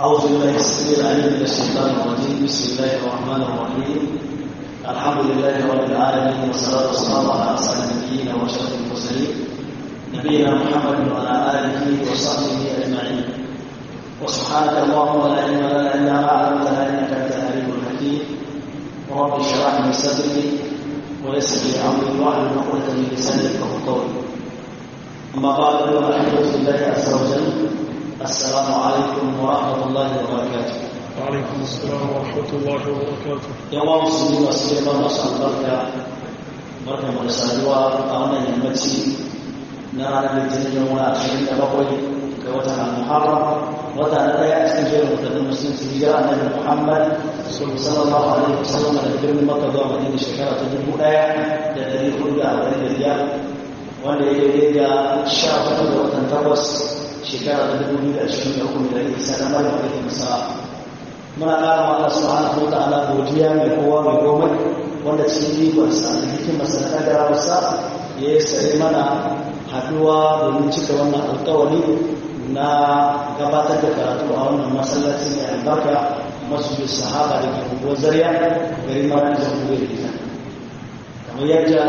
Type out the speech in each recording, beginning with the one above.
أعوذ بالله السميع العليم من الشيطان الرجيم بسم الله الرحمن الرحيم الحمد لله رب العالمين والصلاة والسلام على أسعد النبيين وأشرف المرسلين نبينا محمد وعلى آله وصحبه أجمعين وسبحانك اللهم لا علم لنا إلا ما علمتنا إنك أنت العليم الحكيم رب اشرح لي صدري ويسر لي أمري واحلل عقدة من لساني يفقهوا قولي أما بعد فالحمد لله عز وجل السلام عليكم ورحمة الله وبركاته وعليكم السلام ورحمة الله وبركاته yan wa musulmi masu girma masu albarka barka mu da saduwa a wannan yammaci na ranar litinin yau na ashirin da bakwai ga watan al-muharram wata na daya a cikin jerin watannin musulunci hijira annabi muhammad sallallahu alaihi wasallam daga birnin makka zuwa madina shekara ta dubu daya da dari hudu da arba'in da biyar wanda ya daidai da sha hudu da watan takwas shekara ta dubu biyu da ashirin da uku da isa na maryam alaihi salam muna ƙara wa Allah subhanahu wa ta'ala godiya mai kowa mai komai wanda cikin ikonsa da hikimarsa da ƙaddarawarsa ya yi sare mana haɗuwa domin cika wannan alƙawari na gabatar da karatu a wannan masallaci mai albarka masu sahaba da ke unguwar zariya gari mara jamhuriyar gida kamar yadda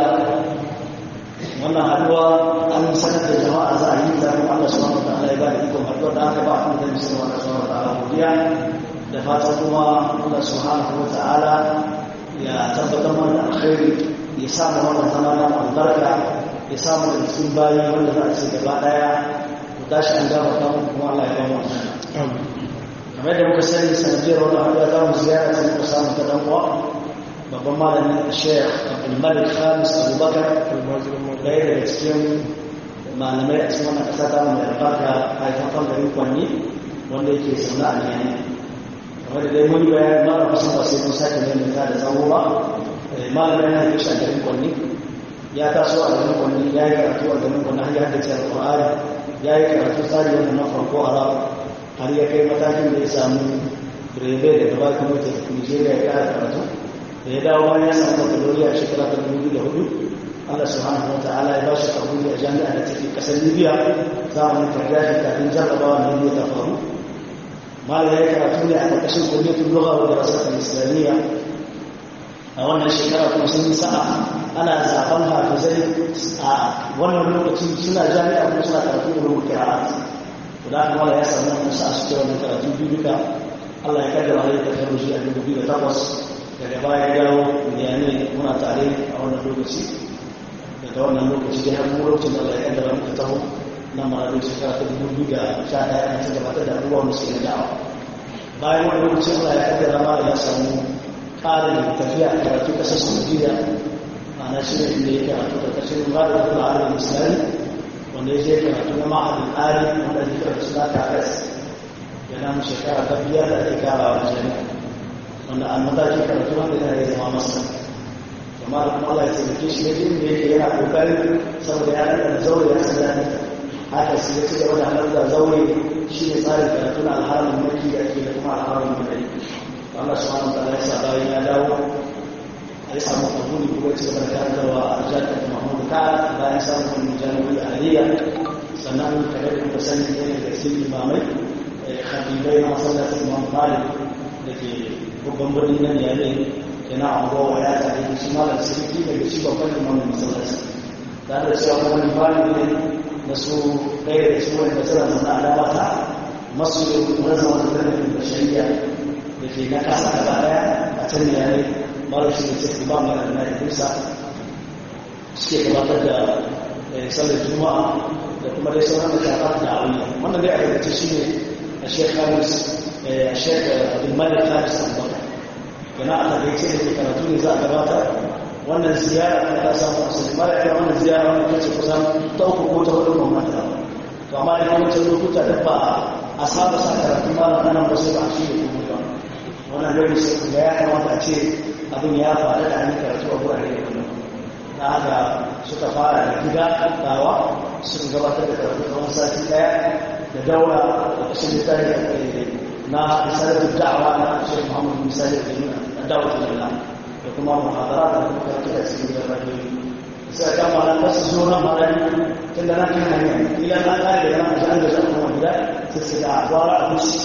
wannan haɗuwa an sanar da jama'a za a yi zaɓen Allah subhanahu wa ta'ala ya ba da ikon haɗuwa da aka ba a kuma da musulman Allah subhanahu wa ta'ala godiya da fatan kuma Allah subhanahu wa ta'ala ya tabbatar mana da alkhairi ya sa mu wannan zama na albarka ya sa mu da cikin bayi wanda za a ce gaba daya ku tashi an gama ta kuma Allah ya ba mu kamar da muka sani sanadiyar wannan hanyar za mu ziyara sai muka samu ta dan uwa babban malamin Sheikh Abdul Malik Khamis Abubakar ɗaya daga cikin malamai a cikin wannan ƙasa ta mu da albarka haifafan garin Kwanni wanda yake zaune a Niyani wanda dai mun bayan mara kusan ba sai mun sake mai ta da tsawo ba malamin yana yi a garin kwanni ya taso a garin kwanni ya yi karatu a garin kwanni har ya haddace alƙur'ani ya yi karatu tsari wanda na farko a rab har ya kai matakin da ya samu birebe da gaba kuma ta tafi nigeria ya kara karatu da ya dawo bayan ya samu bakaloriya a shekara ta dubu da hudu Allah subhanahu wa ta'ala ya ba shi kabuli a jami'a da take kasar Libya zamanin karyashi kafin jarrabawa na Libya ta faru malam ya karatu ne a ƙarƙashin kulletun lugha wa darasatul islamiyya a wannan shekara kuma sun yi sa'a ana zaben hafizai a wannan lokacin suna jami'a kuma suna karatu da rubuta qira'at to da haka malam ya samu wannan sa'a su wannan karatu biyu duka Allah ya kaddara ya kaddara shi a dubu biyu da takwas daga baya ya dawo ne muna tare a wannan lokaci daga wannan lokaci dai har mu lokacin da Allah ya kaddara muka taho na ma'adin shekara ta dubu biyu da sha ɗaya an ci gabatar da abubuwan da suke da'awa bayan wani lokacin Allah ya kaddara ma ya samu ƙarin tafiya a karatu ƙasar Saudiya ma'ana shi ne inda ya karatu ƙarƙashin Rada da Al'adun Islami wanda ya je karatu na ma'adin Ali wanda ya karatu suna Takas ya nan shekara ta biyar da ake karawa jami'a wanda a mataki karatu wanda yana ya zama masa amma da kuma Allah ya taimake shi ya jin da yake yana ƙoƙarin saboda ya ɗaga zaure ya san daɗi haka su ya ci gaba da halarta zaure shi ne tsarin karatu na alharamin mulki da ake da kuma alharamin mulki Allah subhanahu wa ta'ala ya sa bayan ya dawo a yi samu kabuli kuma ci gaba da karantarwa a jami'ar Muhammad ka bayan samun wani jami'ai a Aliyya sannan kamar da kuka sani ne da cikin imamai khabibai na masallacin Imam Malik da ke babban birnin nan yare yana angowa ya tare da shi malam sirki daga shi babban imamin masallaci tare da cewa wani malami ne da su ɗaya da su wanda suna zama alama ta masu rasa wata tarihin da shari'a da ke na kasa gaba ɗaya a can da yare mara shi da cikin ba mai na da kusa suke gabatar da sallar juma'a da kuma dai sauran da shafa da aure wannan dai a yanzu shi ne a shek hamis a shek abdulmalik hamis abubakar yana a takaice da ke karatu ne za a gabatar wannan ziyara ta ta samu asali mara yana wannan ziyara wani kace kusan ta uku ko ta hudu mamman ta to amma da kuma can lokuta da ba a saba sa karatu ma na nan ba sai ba shi da kuma ba wannan dole sai kuma ya kamata a ce abin ya faru da an karatu a gurare da kuma na haka suka fara da gida dawa suka gabatar da karatu kamar sati daya da daura da kashin littafi na misalin da'awa na Sheikh Muhammad Misali da Jami'a na da'awar da da kuma muhadara da kuma karatu da cikin gidan rajoyi sai ka mala ba su zo nan mala tun da nan kan hanya ila na kare da nan an da zan kuma gida sai su ga gwara a kuci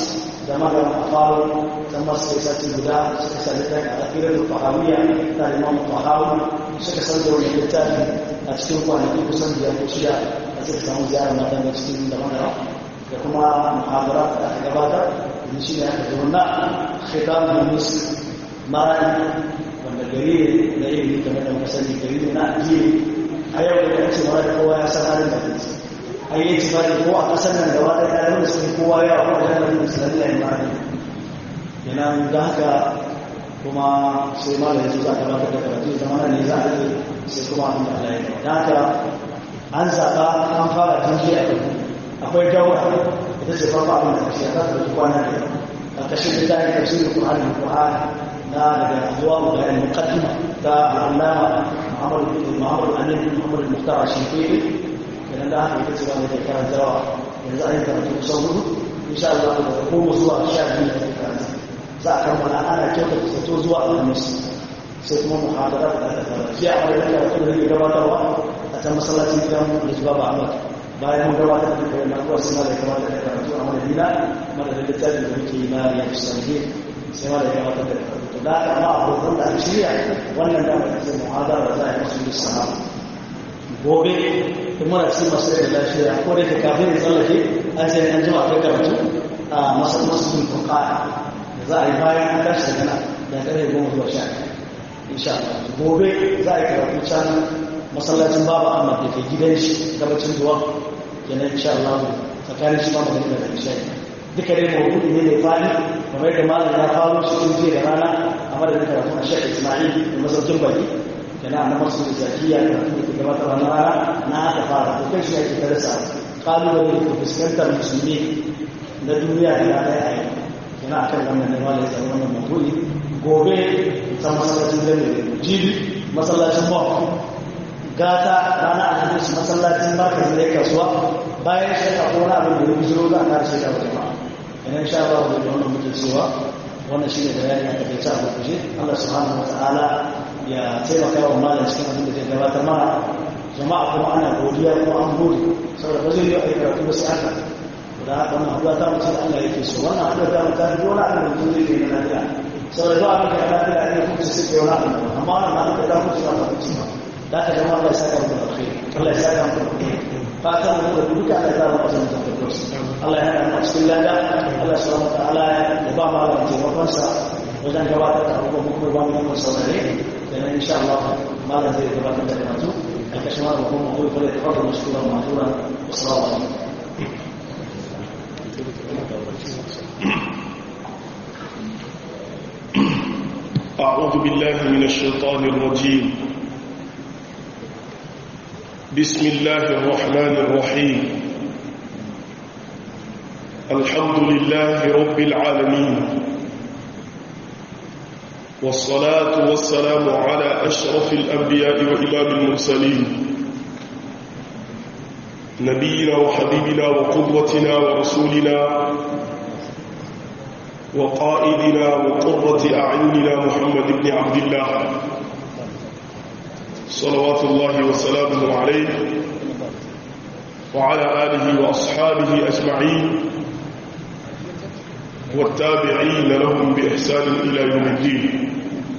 zama da mafaru ta masu ya sati guda suka sa littafi a akirar da fahawiyya ta limamu fahawu suka san da wani littafi a cikin kwanaki kusan biyar ko shida a suka samu ziyarar mata da cikin da mana da kuma muhabara da aka gabatar da shi ne aka zo na khitab munis marani wanda gari ne na ilimi kamar da muka sani gari ne na addini a yau da kace mara da kowa ya san halin da kake ai yi tibari ko a kasar nan gaba da kayan da suke kowa ya wa da nan islamiyya ne marani kenan da haka kuma sai ma da yanzu za a gabatar da karatu zama ne za a yi sai kuma abin da Allah ya yi da haka an zaɓa an fara jinji a kan akwai daura ita ce farko abin da kashe ta da kwana da a kashe da tayi tafsirin Qur'ani da Qur'ani na daga zuwa bayan muqaddima ta Allama Muhammad bin Muhammad Amin bin Muhammad Muhtar Shinkiri idan da haka ita ce wanda ke karantawa yanzu an yi karatu kusan hudu insha Allah da goma zuwa sha biyu da karanta za a kammala ana kyautata zato zuwa alhamis sai kuma muhadara da aka fara shi a wani karatu da yake gabatarwa a can masallacin gidan da zuwa ba Ahmad bayan mun gabatar da kai na kuwa suna da gabatar da karatu a madadina madadin littafin da muke yi na riyadu salihin sai ma da gabatar da karatu to da aka ma abokan da aka shirya wannan da aka ce muhadara za a yi masu lissama gobe in muna cikin masu da lafiya ko da ke kafin ya tsallake an sai an jima kai karatu a masallacin fuka za a yi bayan an tashi daga nan da kare goma zuwa sha insha Allah gobe za a yi karatu can masallacin baba Ahmad da ke gidan shi gabacin zuwa kenan insha Allah tsakanin shi ma magana da isha duka dai mawdu'i ne mai fadi kamar da malam ya kawo shi tun jiya da rana a madadin karatu a Sheikh Ismail da masaukin baki kenan na masu zakiya da kuma ke gabatar na rana na aka fara to kai shi ake darasa kalubale da ke fuskantar musulmi na duniya da ya ɗaya a yau yana akan wannan ne wala ya wannan mabudi gobe ta masallacin jami'a jibi masallacin mawa gata rana alhamis masallacin markazin da ya kasuwa bayan shaka ko wani abin da ya bujiro za a kare shi da jama'a idan sha Allah da wannan muke cewa wannan shine bayani a kai ta abu kuje Allah subhanahu wataala ya taimaka wa malam cikin abin da zai gabatar mana jama'a kuma ana godiya ko an gode saboda ba zai yi a karatu ba sai haka da haka wannan haɗuwa ta mutum Allah yake so wannan haɗuwa ta mutum ta fi wani abin da mutum zai yi na lafiya sau da zuwa abin da ya lafiya ne kuma su ke wani abin amma wannan na haɗuwa ta mutum ba ta mutum ba da ka zama Allah ya saka mutum alkhairi Allah ya saka mutum alkhairi fatan mu da duka Allah ya zama mutum da firdaus Allah ya haɗa cikin lada Allah subhanahu wa ta'ala ya ba mu Allah taimakon sa wajen gabatar da abubuwan kuma ba mu yi saurare da nan insha Allah malam zai gabatar da karatu a kashin wani hukumar kuma kula da fadar mashkura ma'azura wasu alaikum أعوذ بالله من الشيطان الرجيم بسم الله الرحمن الرحيم الحمد لله رب العالمين والصلاة والسلام على أشرف الأنبياء وإمام المرسلين نبينا وحبيبنا وقدوتنا ورسولنا وقائدنا وقرة أعيننا محمد بن عبد الله صلوات الله وسلامه عليه وعلى آله وأصحابه أجمعين والتابعين لهم بإحسان إلى يوم الدين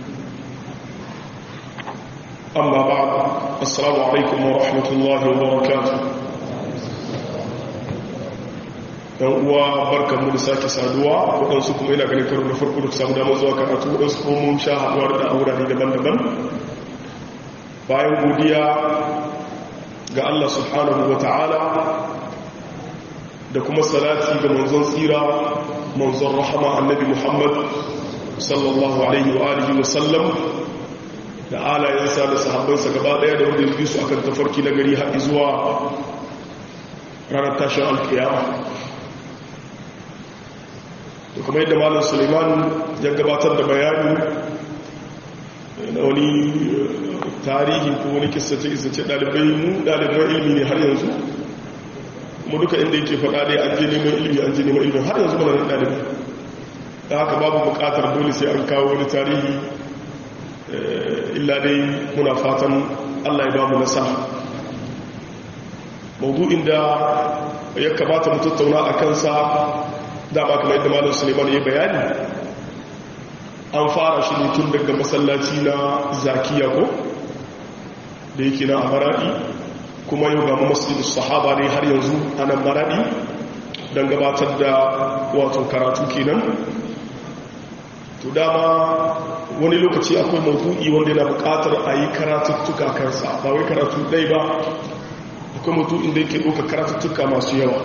أما بعد السلام عليكم ورحمة الله وبركاته yan uwa barkan mu da sake saduwa waɗansu kuma ina ganin karo na farko da samu damar zuwa karatu waɗansu kuma mun sha haɗuwa da aurare daban-daban bayan godiya ga Allah subhanahu wa ta'ala da kuma salati ga manzon tsira manzon rahama annabi Muhammad sallallahu alaihi wa alihi wa sallam da alayensa da sahabbansa gaba daya da wanda ya su akan tafarki na gari haɗi zuwa ranar tashin alkiyama da kuma yadda malam suleiman ya gabatar da bayani na wani tarihi ko wani kisace-kisace ɗalibai mu ɗaliban ilmi ne har yanzu kuma duka inda yake faɗa dai an je neman ilmi an je neman ilmi har yanzu mana ɗalibai da haka babu buƙatar dole sai an kawo wani tarihi illa dai muna fatan allah ya ba mu nasa maudu'in da ya kamata mu tattauna a kansa dama kamar yadda malam suleiman ya bayani an fara shi ne tun daga masallaci na zakiya ko da yake na a maradi kuma yau ga masjid sahaba ne har yanzu a nan maradi don gabatar da wato karatu kenan to dama wani lokaci akwai maudu'i wanda yana bukatar a yi karatuttuka kansa ba wai karatu ɗai ba akwai maudu'in da yake ɗauka karatuttuka masu yawa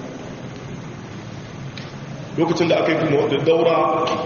lokacin da aka yi kuma da daura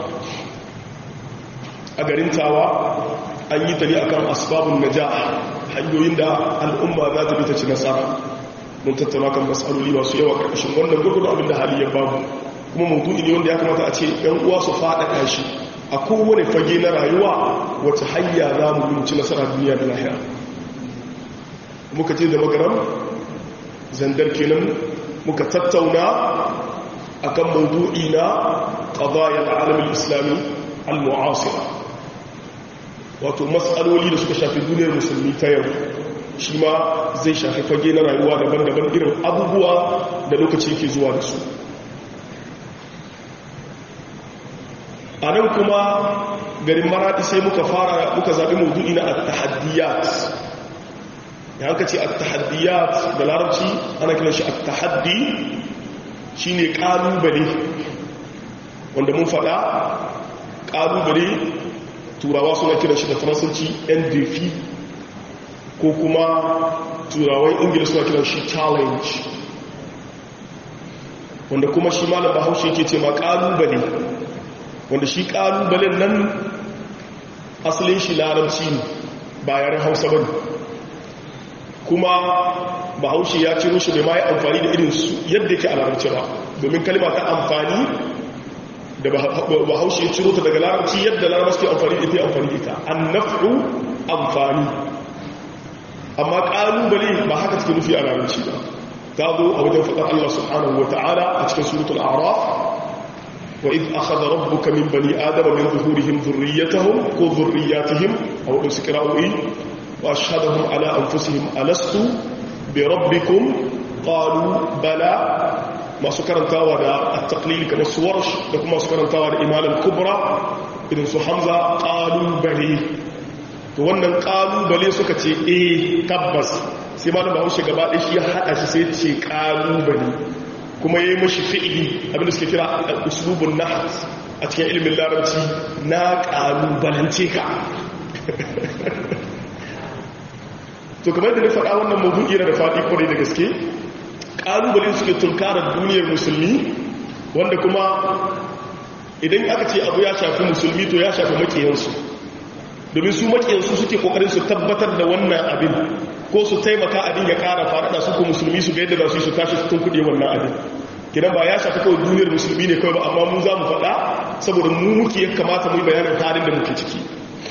a garin tawa an yi ta ne akan asbabun naja hanyoyin da al'umma za ta bi ta ci nasara mun tattauna kan matsaloli masu yawa ƙarƙashin wannan gurgudu abin da hali ya babu kuma maudu'i ne wanda ya kamata a ce ‘yan uwa su faɗaɗa shi a kowane fage na rayuwa wace hanya za mu ci nasara duniya da lahira muka ce da magaram zandar kenan muka tattauna akan maudu'i na qadayal alamin islami al-mu'asira wato matsaloli da suka shafi duniyar musulmi ta yau shi ma zai shafi fage na rayuwa daban-daban irin abubuwa da lokaci ke zuwa da su a nan kuma garin maradi sai muka fara muka zaɓi maudu'i na at-tahaddiyat ya haka ce at-tahaddiyat da larabci ana kiran shi at-tahaddi shine kalubale wanda mun faɗa kalubale turawa suna kiran shi da faransanci ndf ko kuma turawan ingila suna kiran shi challenge wanda kuma shi malam bahaushe ke ce ma kalubale wanda shi kalubalen nan asalin shi larabci ne ba yaren hausa ba kuma bahaushe ya ciro shi da ma yi amfani da irin su yadda ke a larabci ba domin kalima ta amfani da bahaushe ya ciro ta daga larabci yadda larabci ke amfani da ita amfani da ita an naf'u amfani amma kalubale ba haka take nufi a larabci ba ta zo a wajen faɗar Allah subhanahu wa ta'ala a cikin suratul a'raf وإذ أخذ ربك من بني آدم من ظهورهم ذريتهم وذرياتهم أو إسكراء وأشهدهم على أنفسهم ألست بربكم قالوا بلى ما سكرن تاوى التقليل كما السورش لكم ما سكرن تاوى الإمالة الكبرى إذن سو حمزة قالوا بلي wannan kalubale suka ce eh tabbas sai malam bahaushe gaba ɗaya shi ya haɗa shi sai ce kalubale kuma ya yi mashi fi'ili abinda suke kira uslubun nahat a cikin ilimin larabci na ƙalubalance ka to kamar da na faɗa wannan mabu'i na da faɗi kwarai da gaske ƙalubalen suke tunkarar duniyar musulmi wanda kuma idan aka ce abu ya shafi musulmi to ya shafi maƙiyansu domin su maƙiyansu suke ƙoƙarin su tabbatar da wannan abin ko su taimaka abin ya ƙara faɗaɗa su ko musulmi su ga yadda za su yi su tashi su tun kuɗe wannan abin kidan ba ya shafi kawai duniyar musulmi ne kawai ba amma mu za mu faɗa saboda mu muke ya kamata mu yi bayanin halin da muke ciki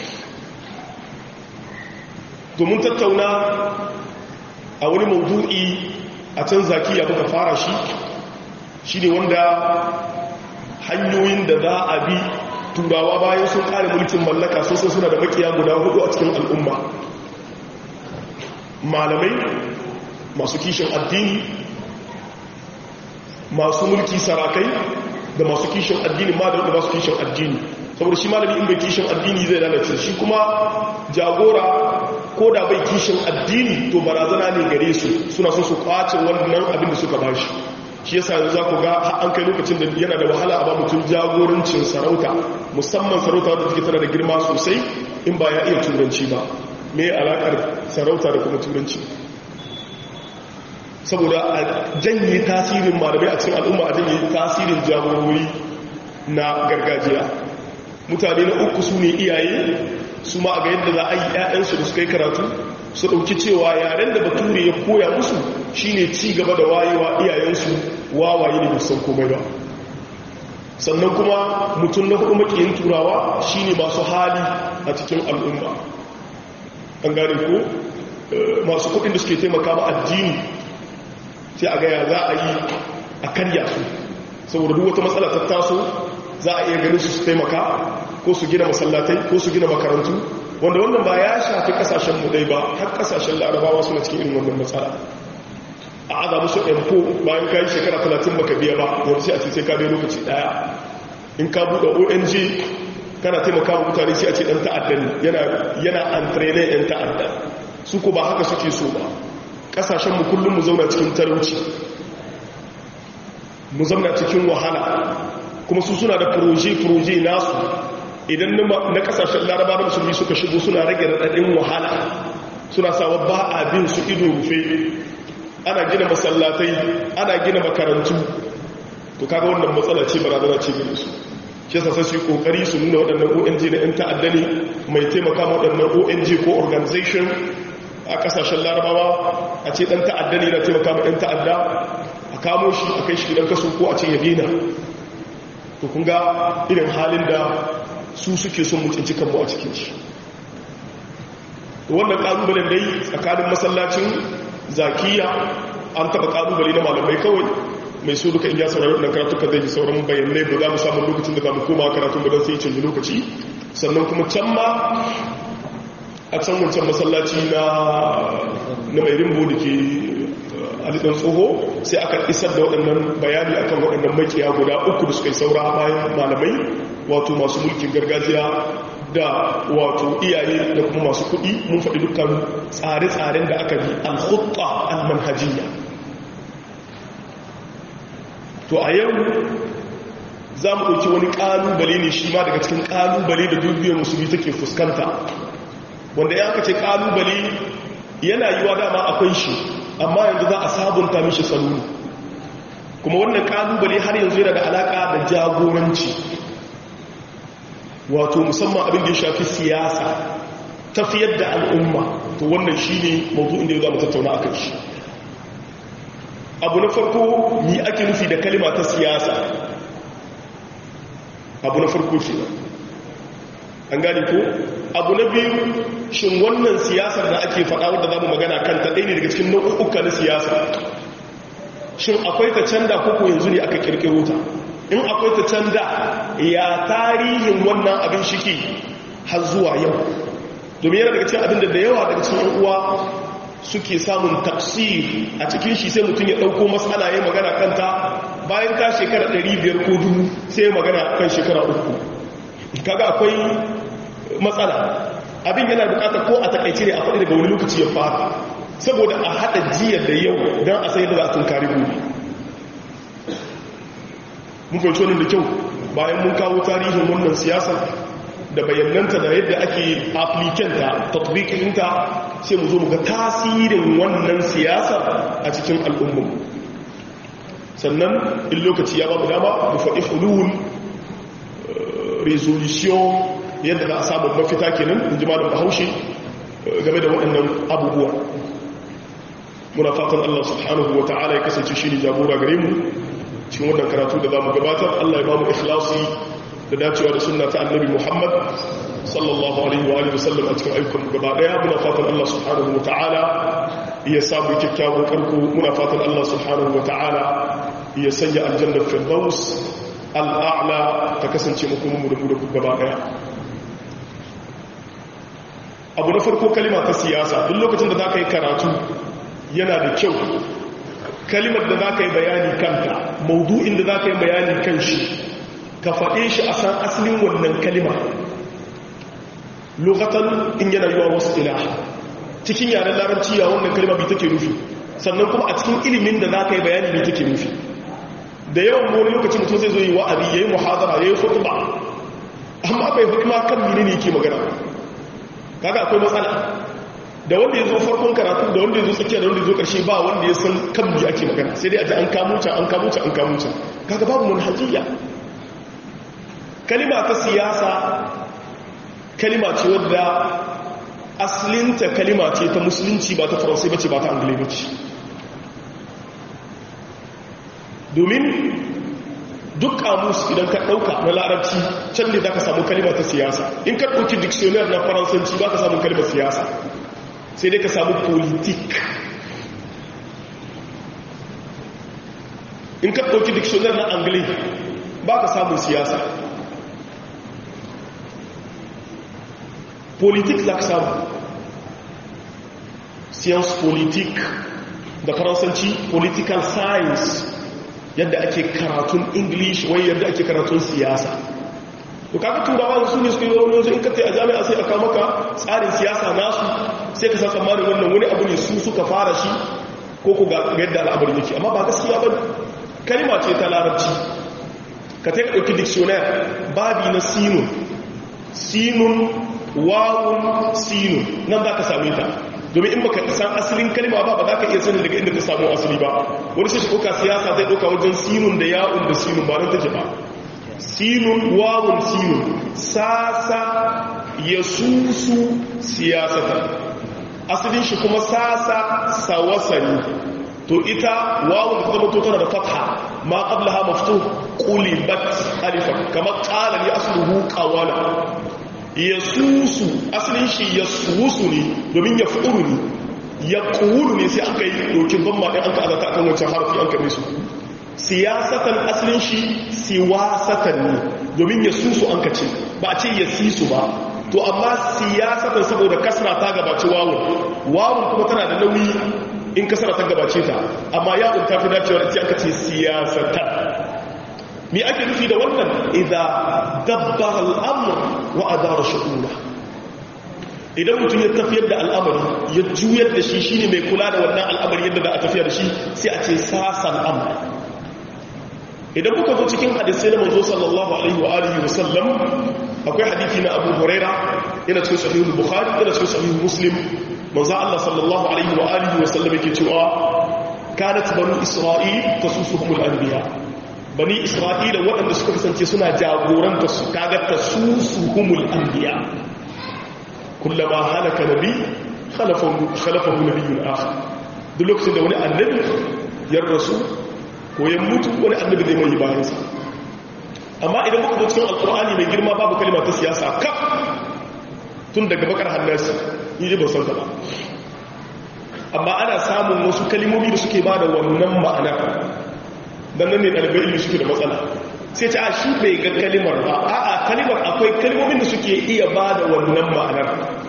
domin tattauna a wani maudu'i a can zakiya muka fara shi shi ne wanda hanyoyin da za a bi turawa bayan sun ƙare mulkin mallaka sun suna da makiya guda hudu a cikin al'umma malamai masu kishin addini masu mulki sarakai da masu kishin addini ma da masu kishin addini saboda shi malami in bai kishin addini zai lalace shi kuma jagora ko da bai kishin addini to barazana ne gare su suna so su kwace wannan abin da suka bashi shi yasa yanzu za ku ga an kai lokacin da yana da wahala a ba mutum jagorancin sarauta musamman sarauta wadda take tana da girma sosai in ba ya iya turanci ba me alakar sarauta da kuma turanci saboda a janye tasirin malamai a cikin al'umma a janye tasirin jagorori na gargajiya mutane na uku su ne iyaye su ma a ga yadda za a yi 'ya'yansu da suka yi karatu su ɗauki cewa yaren da bature ya koya musu shine ci gaba da wayewa iyayensu wawaye ne musan komai ba sannan kuma mutum na hudu makiyin turawa shine masu hali a cikin al'umma an gane ko masu kudin da suke taimaka ma addini sai a gaya za a yi a karya su saboda duk wata matsala ta taso za a iya ganin su su taimaka ko su gina masallatai ko su gina makarantu wanda wannan ba ya shafi kasashen mu dai ba har kasashen larabawa suna cikin irin wannan matsala a aza musu empo bayan kayi shekara 30 baka biya ba wani sai a ce sai ka biya lokaci daya in ka buɗe ong kana taimaka wa mutane sai a ce ɗan ta'adda ne yana antrene ɗan ta'adda su ko ba haka suke so ba ƙasashenmu kullum mu zauna cikin talauci mu zauna cikin wahala kuma su suna da proje-proje nasu idan na ƙasashen laraba da musulmi suka shigo suna rage raɗaɗin wahala suna sawa ba a bin su ido rufe ana gina masallatai ana gina makarantu to kaga wannan matsala ce barazana ce gare su shi yasa sai su yi kokari su nuna waɗannan ONG na 'yan ta'adda ne mai taimaka ma waɗannan ONG ko organization a ƙasashen larabawa a ce ɗan ta'adda ne na taimaka ma 'yan ta'adda a kamo shi a kai shi gidan kaso ko a ce ya gina to kun ga irin halin da su suke son mutunci kanmu a cikin shi wannan ƙalubalen dai tsakanin masallacin zakiya an taɓa ƙalubale na malamai kawai mai so duka in ya saurari wannan karatuka zai ji sauran bayanai ba za mu samu lokacin da za mu koma karatun ba don sai canji lokaci sannan kuma can ma a can wancan masallaci na na mai rimbo da ke alidan tsoho sai aka isar da waɗannan bayani akan waɗannan makiya guda uku da suka yi saura bayan malamai wato masu mulkin gargajiya da wato iyaye da kuma masu kuɗi mun faɗi dukkan tsare-tsaren da aka bi al-khutta al-manhajiyya to a yau za mu ɗauki wani ƙalubale ne shi ma daga cikin ƙalubale da dubiyar musulmi take fuskanta wanda ya kace ƙalubale yana yi wa dama akwai shi amma yanzu za a sabunta mishi saloni kuma wannan ƙalubale har yanzu yana da alaƙa da jagoranci wato musamman abin da ya shafi siyasa tafiyar da al'umma to wannan shi ne mawuzo'in da ya za mu tattauna a kan shi abu na farko yi ake nufi da kalima ta siyasa abu na farko ce an gane ko abu na biyu shin wannan siyasar da ake faɗa wadda za mu magana kanta ɗaya ne daga cikin nau'uka na siyasa shin akwai ta canda koko yanzu ne aka kirkiro ta in akwai ta canda ya tarihin wannan abin shiki har zuwa yau domin yana daga cikin abin da da yawa daga cikin uwa suke samun tafsir a cikin shi sai mutum ya ɗauko matsala ya magana kanta bayan ka shekara 500 ko dubu sai ya magana kan shekara uku kaga akwai matsala abin yana bukatar ko a takaice ne a faɗi daga wani lokaci ya fara saboda a haɗa jiya da yau don a sai da za a tunkari gobe mun fahimci wannan da kyau bayan mun kawo tarihin wannan siyasa da bayananta da yadda ake aplikanta tatbikinta sai mu zo mu ga tasirin wannan siyasa a cikin al'ummu sannan in lokaci ya babu dama mu faɗi hulul resolution yadda za a samu mafita kenan in ji malam bahaushe game da waɗannan abubuwa muna fatan Allah subhanahu wa ta'ala ya kasance shi ne jagora gare mu cikin wannan karatu da za mu gabatar Allah ya ba mu ikhlasi da dacewa da sunna ta annabi Muhammad sallallahu alaihi wa alihi wasallam a cikin ayyukan gaba daya muna fatan Allah subhanahu wa ta'ala ya samu kyakkyawan karko muna fatan Allah subhanahu wa ta'ala ya sanya aljannar firdaus al'a'la ta kasance makomin mu da mu da gaba daya abu na farko kalima ta siyasa duk lokacin da za ka yi karatu yana da kyau kalimar da za ka yi bayani kanta maudu'in da za ka yi bayani kan shi ka faɗe shi a san asalin wannan kalima lokatan in yana yiwa wasu ila cikin yaren larabci ya wannan kalima bai take nufi sannan kuma a cikin ilimin da za ka yi bayani bai take nufi da yawan wani lokacin mutum zai zo yi wa'azi ya yi muhazara ya yi hutuba amma bai hukuma kan mini ne ke magana kaga akwai matsala da wanda ya zo farkon karatu da wanda ya zo tsakiya da wanda ya zo ƙarshe ba wanda ya san kan mi ake magana sai dai a ji an kamuca an kamuca an kamuca kaga babu manhajiyya kalima ta siyasa kalima ce wadda asalinta kalima ce ta musulunci ba ta faransai bace ba ta anglai bace domin duk kamus idan ka ɗauka na larabci can ne za ka samu kalima ta siyasa in ka ɗauki dictionary na faransanci ba ka samu kalimar siyasa sai dai ka samu politik in ka ɗauki dictionary na anglai ba ka samu siyasa politik za ka samu science politik da faransanci political science yadda ake karatun english wai yadda ake karatun siyasa to kaga turawa su ne suke yi wani yanzu in ka a jami'a sai aka maka tsarin siyasa nasu sai ka sa tsammanin wannan wani abu ne su suka fara shi ko ku ga yadda al'amarin yake amma ba gaskiya ba kalima ce ta larabci ka ta ɗauki dictionary babi na sinun sinun wawun sinun nan za ka same ta domin in baka san asalin kalima ba ba za ka iya sanin daga inda ta samu asali ba wani sai shi ɗauka siyasa zai ɗauka wajen sinun da ya'un da sinun ba nan take ba sinun wawun sinun sasa ya susu siyasata asalin shi kuma sasa sawasani to ita wawun da zama to tana da fatha ma qablaha maftuh qulibat alifan kama qala li asluhu qawala yasusu asalin shi yasusu ne domin ya fu'ulu ne ya qulu ne sai aka yi dokin ban ma din an ka azata akan wancan harfi an kame su siyasatan asalin shi siwasatan ne domin yasusu an ka ce ba a ce yasisu ba to amma siyasatan saboda kasra ta gabaci wawun wawun kuma tana da nauyi in kasra ta gabace ta amma yawun ta fi dacewa da aka ce siyasatan me ake nufi da wannan idan dabbar al'amur wa adara shu'ura idan mutum ya tafiyar da al'amari ya juyar da shi shine mai kula da wannan al'amari yadda za a tafiyar da shi sai a ce sasan amur idan muka zo cikin hadisai na manzo sallallahu alaihi wa alihi wa sallam akwai hadisi na Abu Huraira yana cikin sahihul Bukhari yana cikin sahihul Muslim manzo Allah sallallahu alaihi wa alihi wa sallam yake cewa kanat banu Isra'il tasusuhumul anbiya bani Isra'ila waɗanda suka kasance suna jagoranta su kaga tasusuhumul anbiya kullama halaka nabi khalafahu khalafahu nabiyyun akhar duk lokacin da wani annabi ya rasu ko ya mutu wani annabi zai mai bayansa amma idan muka cikin alkur'ani mai girma babu kalima ta siyasa kaf tun daga bakar hannasi yi ba san ba amma ana samun wasu kalimomi da suke ba da wannan ma'anar dan nan ne ɗalibai ilmi suke da matsala sai ta shi bai ga kalimar ba a'a kalimar akwai kalimomin da suke iya ba da wannan ma'anar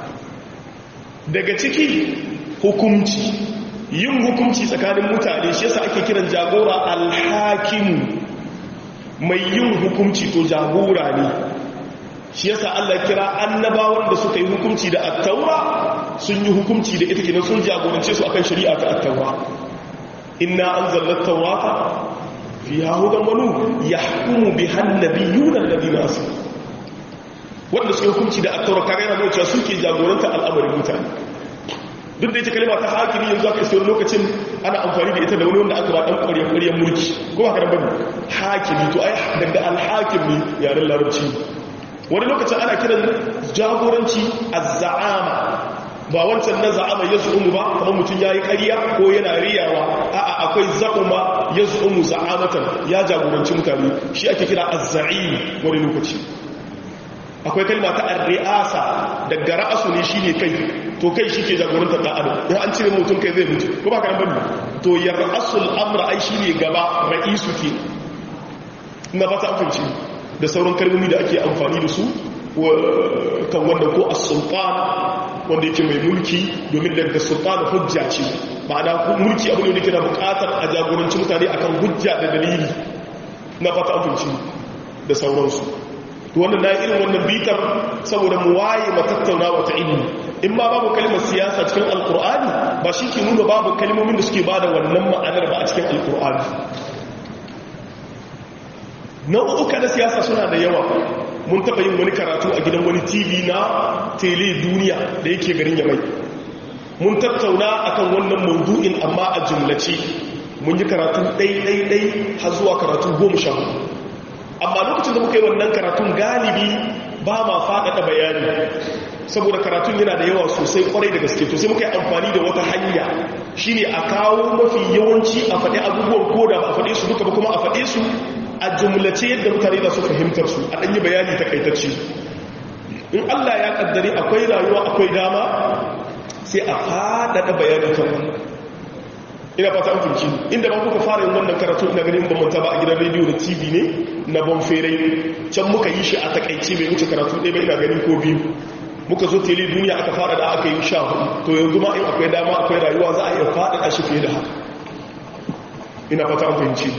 daga ciki hukumci yin hukunci tsakanin mutane shi yasa ake kiran jagora alhakimu mai yin hukunci to jagora ne shi yasa Allah kira annabawan da suka yi hukunci da attaura sun yi hukunci da ita kenan sun jagorance su akan shari'a ta attaura inna anzalna at-taurata fiha hudan wa nur yahkumu biha an-nabiyyuna alladhina aslamu wanda suka hukunci da attaura kare yana nuna cewa suke jagoranta al'amarin mutane duk da ita kalima ta hakimi yanzu aka iso lokacin ana amfani da ita da wani wanda aka ba dan ƙwarya ƙwaryan mulki ko ba karan bane hakimi to ai daga alhakim ne yaren larabci wani lokacin ana kiran jagoranci az-za'ama ba wancan na za'ama ya zu'umu ba kamar mutum ya yi ƙarya ko yana riyawa a'a akwai za'uma ya zu'umu za'amatan ya jagoranci mutane shi ake kira az-za'im wani lokaci akwai kalma ta ar-ri'asa daga ra'asu ne shine kai to kai shi ke jagorantar da adam in an cire mutum kai zai mutu ko ba ka bane to ya ra'asul amra ai shine gaba ra'isu ke na ba ta amfanci da sauran kalmomi da ake amfani da su kan wanda ko as-sultan wanda yake mai mulki domin daga sultan hujja ce ma'ana mulki abu ne da ke da bukatar a jagoranci mutane akan hujja da dalili na fata amfanci da sauransu to wannan na irin wannan bitar saboda mu waye matattauna wata ilimi in ma babu kalmar siyasa cikin alkur'ani ba shi ke nuna babu kalmomin da suke bada wannan ma'anar ba a cikin alkur'ani nau'uka na siyasa suna da yawa mun taɓa yin wani karatu a gidan wani tv na tele duniya da yake garin yamai mun tattauna akan wannan maudu'in amma a jumlace mun yi karatu ɗai-ɗai-ɗai har zuwa karatu goma sha hudu amma lokacin da muka yi wannan karatun galibi ba ma faɗaɗa bayani saboda karatun yana da yawa sosai kwarai da gaske to sai muka yi amfani da wata hanya shine a kawo mafi yawanci a faɗi abubuwan ko da ba a faɗe su duka ba kuma a faɗe su a jumlace yadda mutane za su fahimtar su a ɗanyi bayani takaitacce in allah ya ƙaddari akwai rayuwa akwai dama sai a faɗaɗa bayani kan wannan ina fata an finci inda ba kuka fara yin wannan karatu ina ganin ba manta ba a gidan rediyo da tv ne na bon ferai can muka yi shi a takaice bai wuce karatu ɗaya ba ina ganin ko biyu muka zo tele duniya aka fara da aka yi sha hudu to yanzu ma in akwai dama akwai rayuwa za a iya faɗaɗa shi fiye da haka ina fata an fahimci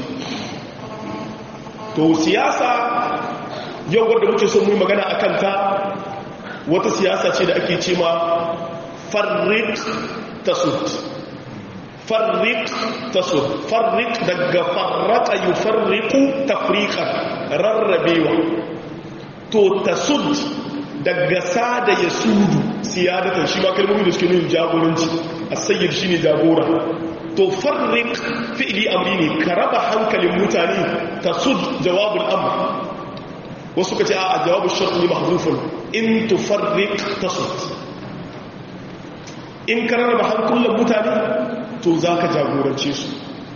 to siyasa yau wadda muke son mu magana a kanta wata siyasa ce da ake ce ma farrik tasud farrik tasud farrik daga farraka yi farriku tafrikan rarrabewa to tasud daga sada ya sudu siyadatan shi ma kalmomi da suke nuna jagoranci a sayyar shi ne jagora to farrik fi'li amri ne ka raba hankalin mutane tasud jawabul amr wasu ka ce a jawabu sharti mahdhufun in tufarriq tasud in ka raba hankulan mutane to zaka jagorance su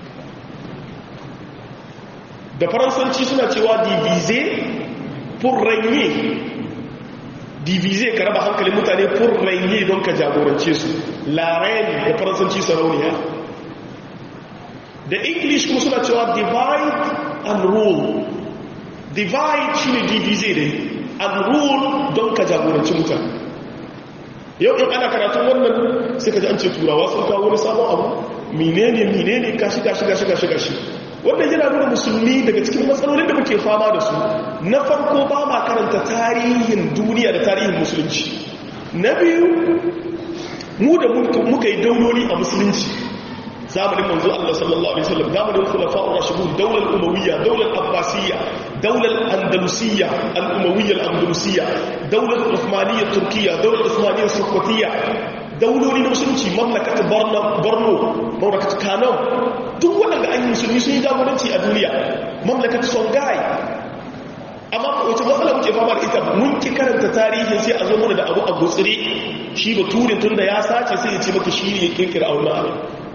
da faransanci suna cewa diviser pour régner diviser ka raba hankalin mutane pour régner don ka jagorance su la reine da faransanci sarauniya da english kuma suna cewa divide and rule divide shi ne divize dai and rule don ka jagoranci mutane yau in ana karatun wannan sai ka ji an ce turawa sun kawo wani sabon abu menene menene gashi gashi gashi gashi gashi wannan yana nuna musulmi daga cikin matsalolin da muke fama da su na farko ba ma karanta tarihin duniya da tarihin musulunci na biyu mu da muka yi dauloli a musulunci zamanin manzo Allah sallallahu alaihi wasallam zamanin khulafa'ur rashidun daular umawiyya daular abbasiyya daular andalusiyya al-umawiyya al-andalusiyya daular uthmaniyya turkiyya daular uthmaniyya sokotiya dauloli na musulunci mamlakat borno borno mamlakat kano duk waɗanda an yi musulmi sun yi jagoranci a duniya mamlakat songhai amma wace matsala muke fama da ita mun ki karanta tarihin sai a zo mana da abu a gutsire shi ba turin tun da ya sace sai ya ce maka shi ne ya kirkira a wani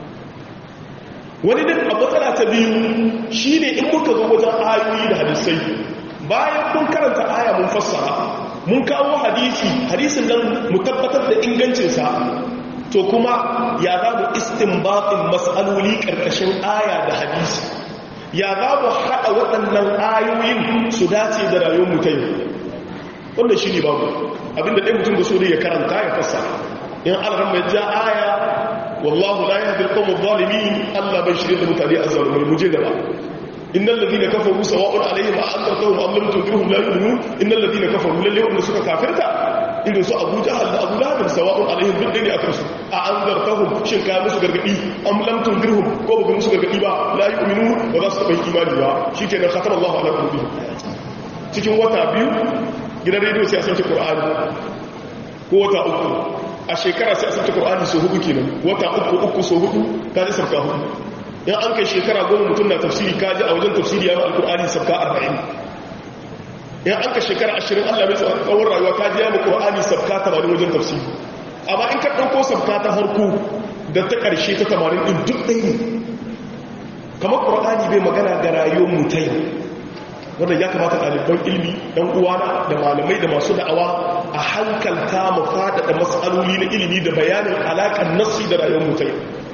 wani din a matsala ta biyu shi ne in muka zo wajen ayoyi da hadisai bayan mun karanta aya mun fassara mun kawo hadisi hadisin nan mu tabbatar da ingancinsa to kuma ya za mu istinbatin matsaloli ƙarƙashin aya da hadisi ya za mu haɗa waɗannan ayoyin su dace da rayuwar mutai wannan shi ne babu abinda ɗaya mutum da so ya karanta ya fassara in alaran mai ja aya wallahu la yahdi al-qawm adh-dhalimin Allah bai shirye da mutane azzalumai muje gaba innal ladina kafaru sawa'un alaihim a anzartahum am lam tunzirhum la yu'minun innal ladina kafaru lalle wanda suka kafirta irin su Abu Jahal da Abu Lahab sawa'un alaihim duk dai ne akan su a anzartahum shin ka musu gargadi am lam tunzirhum ko ba musu gargadi ba la yu'minun ba za su taɓa imani ba shikenan khatama Allahu ala qulubihim cikin wata biyu gidan rediyo sai a sauke Qur'ani ko wata uku a shekara sai a sauke Qur'ani so hudu kenan wata uku uku so hudu ka ji sabka hudu in an kai shekara goma mutum na tafsiri kaji a wajen tafsiri ya alkur'ani sabka arba'in in an ka shekara ashirin allah mai tsawon rayuwa kaji ya mu ƙur'ani sabka tamanin wajen tafsiri amma in ka ɗauko sabka ta harko da ta ƙarshe ta tamanin ɗin duk ɗaya ne kamar ƙur'ani bai magana ga rayuwar mutai wanda ya kamata ɗaliban ilmi ɗan uwana da malamai da masu da'awa a hankalta mu faɗaɗa matsaloli na ilimi da bayanin alaƙar nassi da rayuwar mutai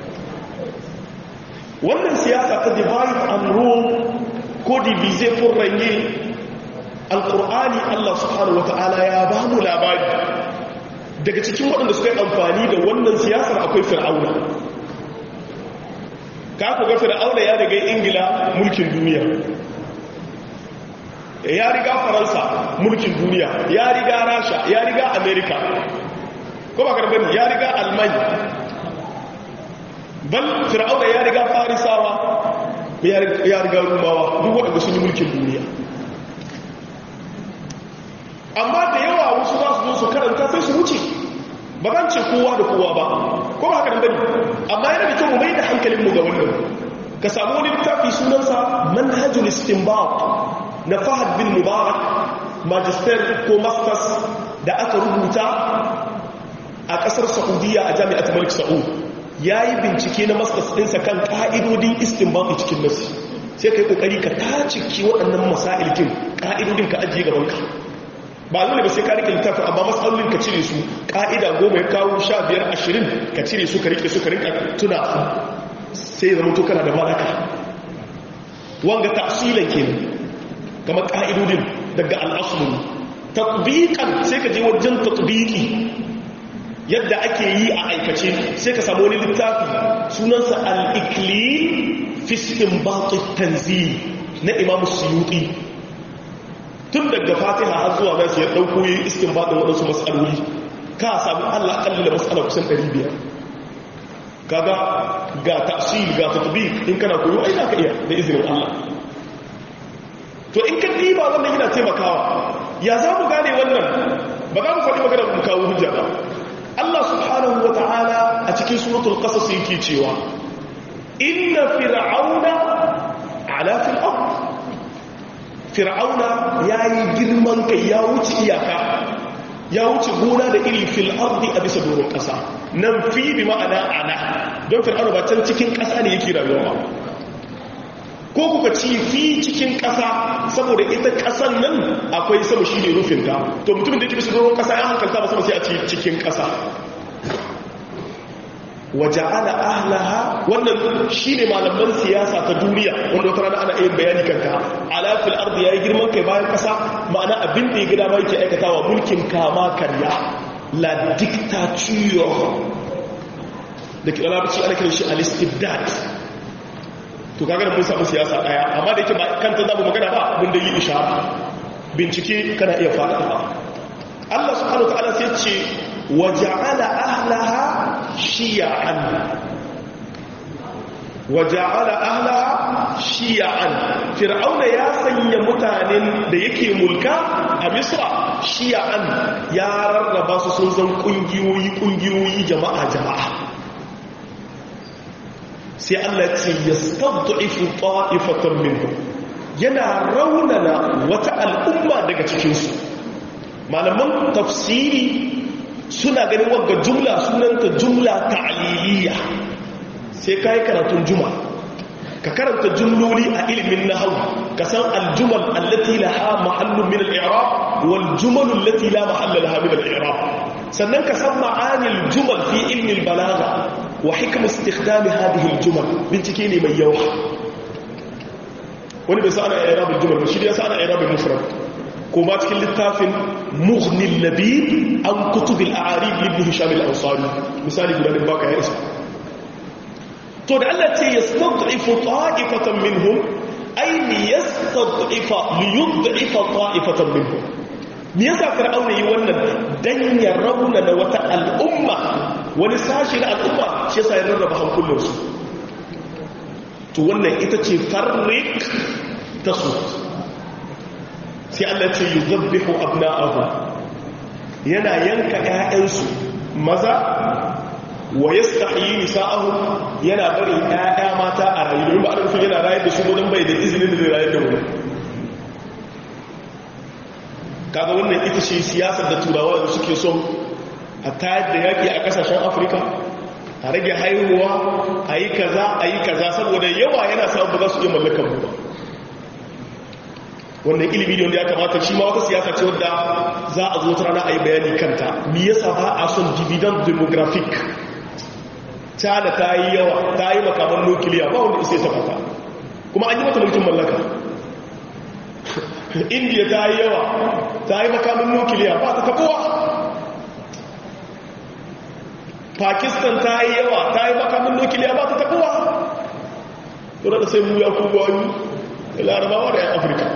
wannan siyasa ta divide and rule ko divize pour régner alkur'ani Allah subhanahu wata'ala ya ba mu labari daga cikin waɗanda suka yi amfani da wannan siyasar akwai fir'auna ka ku ga fir'auna ya riga ingila mulkin duniya ya riga faransa mulkin duniya ya riga rasha ya riga amerika ko ba karfani ya riga almanya bal fir'auna ya riga farisawa ya riga rumawa duk waɗanda sun yi mulkin duniya amma da yawa wasu za su zo su karanta sai su wuce ba zan ce kowa da kowa ba ko ba haka nan bane amma yana da kyau mu mai da hankalin mu ga wannan ka samu wani littafi sunansa manhajul istinbat na Fahad bin Mubarak magister ko masters da aka rubuta a kasar Saudiya a Jami'at Malik Saud yayi bincike na masters ɗinsa kan ka'idodin istinbat cikin nasi sai kai kokari ka taciki waɗannan masailkin ka'idodin ka ajiye gaban ka ba dole ba sai ka rike littafin amma matsalolin ka cire su ka'ida goma ya kawo sha biyar ashirin ka cire su ka rike su ka rinka tuna sai zama to kana da malaka wanga tafsilan ke kamar ka'idodin daga al'asulu tatbiqan sai ka je wajen tatbiqi yadda ake yi a aikace sai ka samu wani littafi sunansa al-iklil fi istinbat at-tanzil na Imam Suyuti tun daga Fatiha har zuwa nan sai ya dauko yi istinbat din wadansu mas'aloli ka samu Allah kalli da mas'ala kusan 500 kaga ga tafsir ga tatbiq in kana koyo ai zaka iya da izinin Allah to in ka diba wannan yana taimakawa ya za mu gane wannan ba za mu faɗi magana mu kawo hujja ba Allah subhanahu wa ta'ala a cikin suratul qasas yake cewa inna fir'auna ala fil ard fir'auna yayi girman kai ya wuce iyaka ya wuce gona da iri fil ardi a bisa doron kasa nan fi bi ma'ana ana don fir'auna ba can cikin kasa ne yake rayuwa ba ko kuka ci fi cikin ƙasa saboda ita ƙasan nan akwai sama shi ne rufinta to mutumin da ke bisa doron ƙasa ya hankalta ba sama sai a ci cikin ƙasa waje ana ahlaha wannan shi ne malaman siyasa ta duniya wanda wata rana ana yin bayani kanta alafil ardi ya yi girman kai bayan ƙasa ma'ana abin da ya gida ma yake aikatawa mulkin kama karya la dictature da kira labarci ana kiran shi al-istibdad to kaga da mun samu siyasa daya amma da yake ba kanta zamu magana ba mun da yi ishara bincike kana iya fada Allah subhanahu wataala sai ce waja'ala ahlaha shiya'an waja'ala ahlaha shiya'an fir'auna ya sanya mutanen da yake mulka a misra shiya'an ya rarraba su sun zan kungiyoyi kungiyoyi jama'a jama'a sai Allah ce ya stadda'ifu ta'ifatan minhum yana raunana wata al'umma daga cikinsu malaman tafsiri suna ganin wagga jumla sunanta jumla ta'liliya sai kai karatun juma ka karanta jumloli a ilimin nahwu ka san aljumal allati laha mahallun min al-i'rab wal jumal allati la mahalla laha min al-i'rab sannan ka san ma'anil jumal fi ilmi al-balagha wa hikmar istikhdami hadhihi al-jumal bincike ne mai yawa wani bai sa ana i'rabul jumal ba shi da yasa ana i'rabul mufrad ko ba cikin littafin mughni labib an kutub al-a'arib ibn hisham al-ansari misali guda ne baka ya isa to da Allah ce yastad'ifu ta'ifatan minhum ay liyastad'ifa liyud'ifa ta'ifatan minhum me yasa fir'auna yi wannan dan ya rauna da wata al'umma wani sashi na al'umma shi yasa ya rarraba hankulansu to wannan ita ce farrik ta su sai Allah ce yi zabbihu abna'ahu yana yanka ‘ya'yansu maza wa ya stahiyi nisa'ahu yana bari ‘ya'ya mata a rayu ba a rufin yana rayar da su don bai da izinin da zai rayar da wani kaga wannan ita ce siyasar da turawa da suke son a tayar da yaƙi a ƙasashen afirka a rage haihuwa a yi kaza a yi kaza saboda yawa yana samun ba za su iya mallakan mu ba wannan ilimi ne wanda ya kamata shi ma wata siyasa ce wadda za a zo rana a yi bayani kanta me yasa ba a son dividend demographic cana ta yi yawa ta yi makaman nukiliya ba wanda isa ta fata kuma an yi mata mulkin mallaka india ta yi yawa ta yi makaman nukiliya ba ta tabuwa pakistan ta yi yawa ta yi makaman nukiliya ba ta tabuwa to da sai mu ya kuma yi larabawa da yan afirka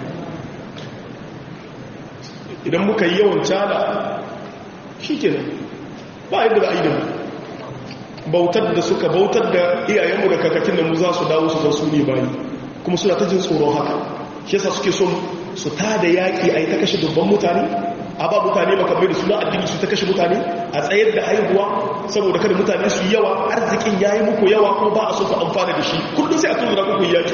idan muka yi yawan cana shi ke nan ba yadda za a yi da mu bautar da suka bautar da iyayenmu da kakakin da mu za su dawo su zan su ne bayi kuma suna ta jin tsoron haka shi yasa suke son su ta da yaƙi a yi ta kashe dubban mutane a ba mutane makamai da suna addini su ta kashe mutane a tsayar da haihuwa saboda kada mutane su yi yawa arzikin ya yi muku yawa kuma ba a so ku amfana da shi kullum sai a tun da kuku yaƙi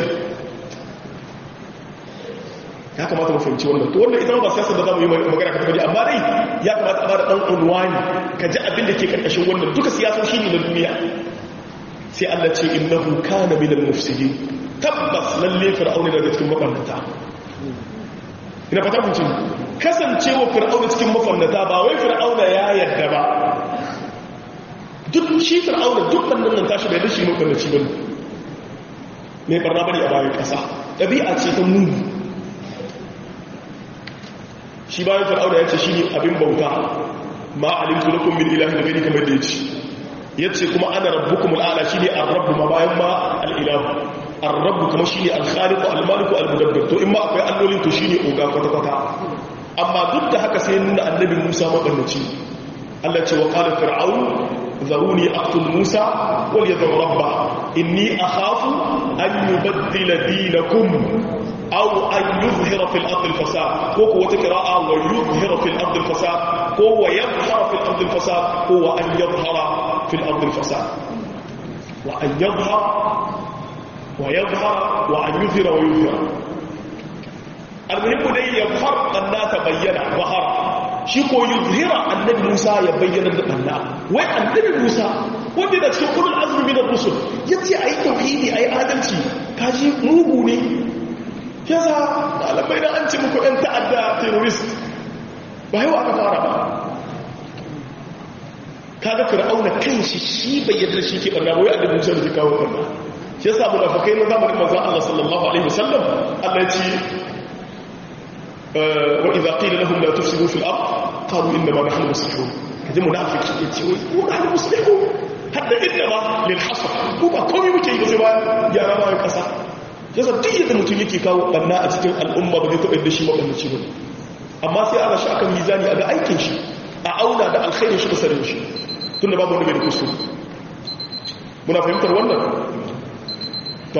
ya kamata mu fahimci wannan to wannan ita ba siyasa da zamu yi magana ka tafi amma dai ya kamata a bada dan unwani ka ji abin da ke karkashin wannan duka siyasoshi ne na duniya sai Allah ce innahu kana minal mufsidin tabbas lalle fir'auna daga cikin mabannata ina fata mun ce kasancewa fir'auna cikin mabannata ba wai fir'auna ya yarda ba duk shi fir'auna duk bannan nan tashi bai da shi mabannaci bane mai barna bane a bayan kasa dabi'a ce ta muni shi bayan fir'auna ya ce shi ne abin bauta ma alimtu lakum min ilahin ghairi kamar da yace yace kuma ana rabbukum al'ala shi ne ar-rabb ma bayan ma al-ilahu ar-rabb kuma shi ne al-khaliq al-malik al-mudabbir to in ma akwai allolin to shi ne oga kwata kwata amma duk da haka sai nuna annabi Musa mabannaci Allah ce wa qala fir'aun zaruni aqtul Musa wal yadhur rabba inni akhafu an yubaddila dinakum أو أن يظهر في الأرض الفساد هو قراءة ويظهر في الأرض الفساد هو يظهر في الأرض الفساد هو أن يظهر في الأرض الفساد وأن يظهر ويظهر وأن يظهر ويظهر المهم دي يظهر أن تبين ظهر شيكو يظهر النبي موسى يبين أن وين النبي موسى wanda da cikin kudin azumi na rusul yace ayi tauhidi ayi adalci kaji mugu ne yasa ɗalibai da an ce muku ɗan ta'adda terrorist ba yau aka fara ba kaga fir'auna kan shi shi bai yadda shi ke ɓarna wai adabin musa da ke kawo ɓarna shi yasa mu nafakai na zamanin manzan Allah sallallahu alaihi wasallam Allah ya ce wa idza qila lahum la tufsidu fil ard qalu inna ma nahnu muslihun kaje munafiki ya ce wai mu nahnu muslihun hadda inna ma lil hasr ko ba komai muke yi ba sai ba gyara ma kasa yasa duk yadda mutum yake kawo banna a cikin al'umma ba zai taɓa yadda shi maɓannaci ba amma sai ana shi akan mizani a ga aikin shi a auna da alkhairin shi kusa da shi tun da babu wani bai da kusur muna fahimtar wannan to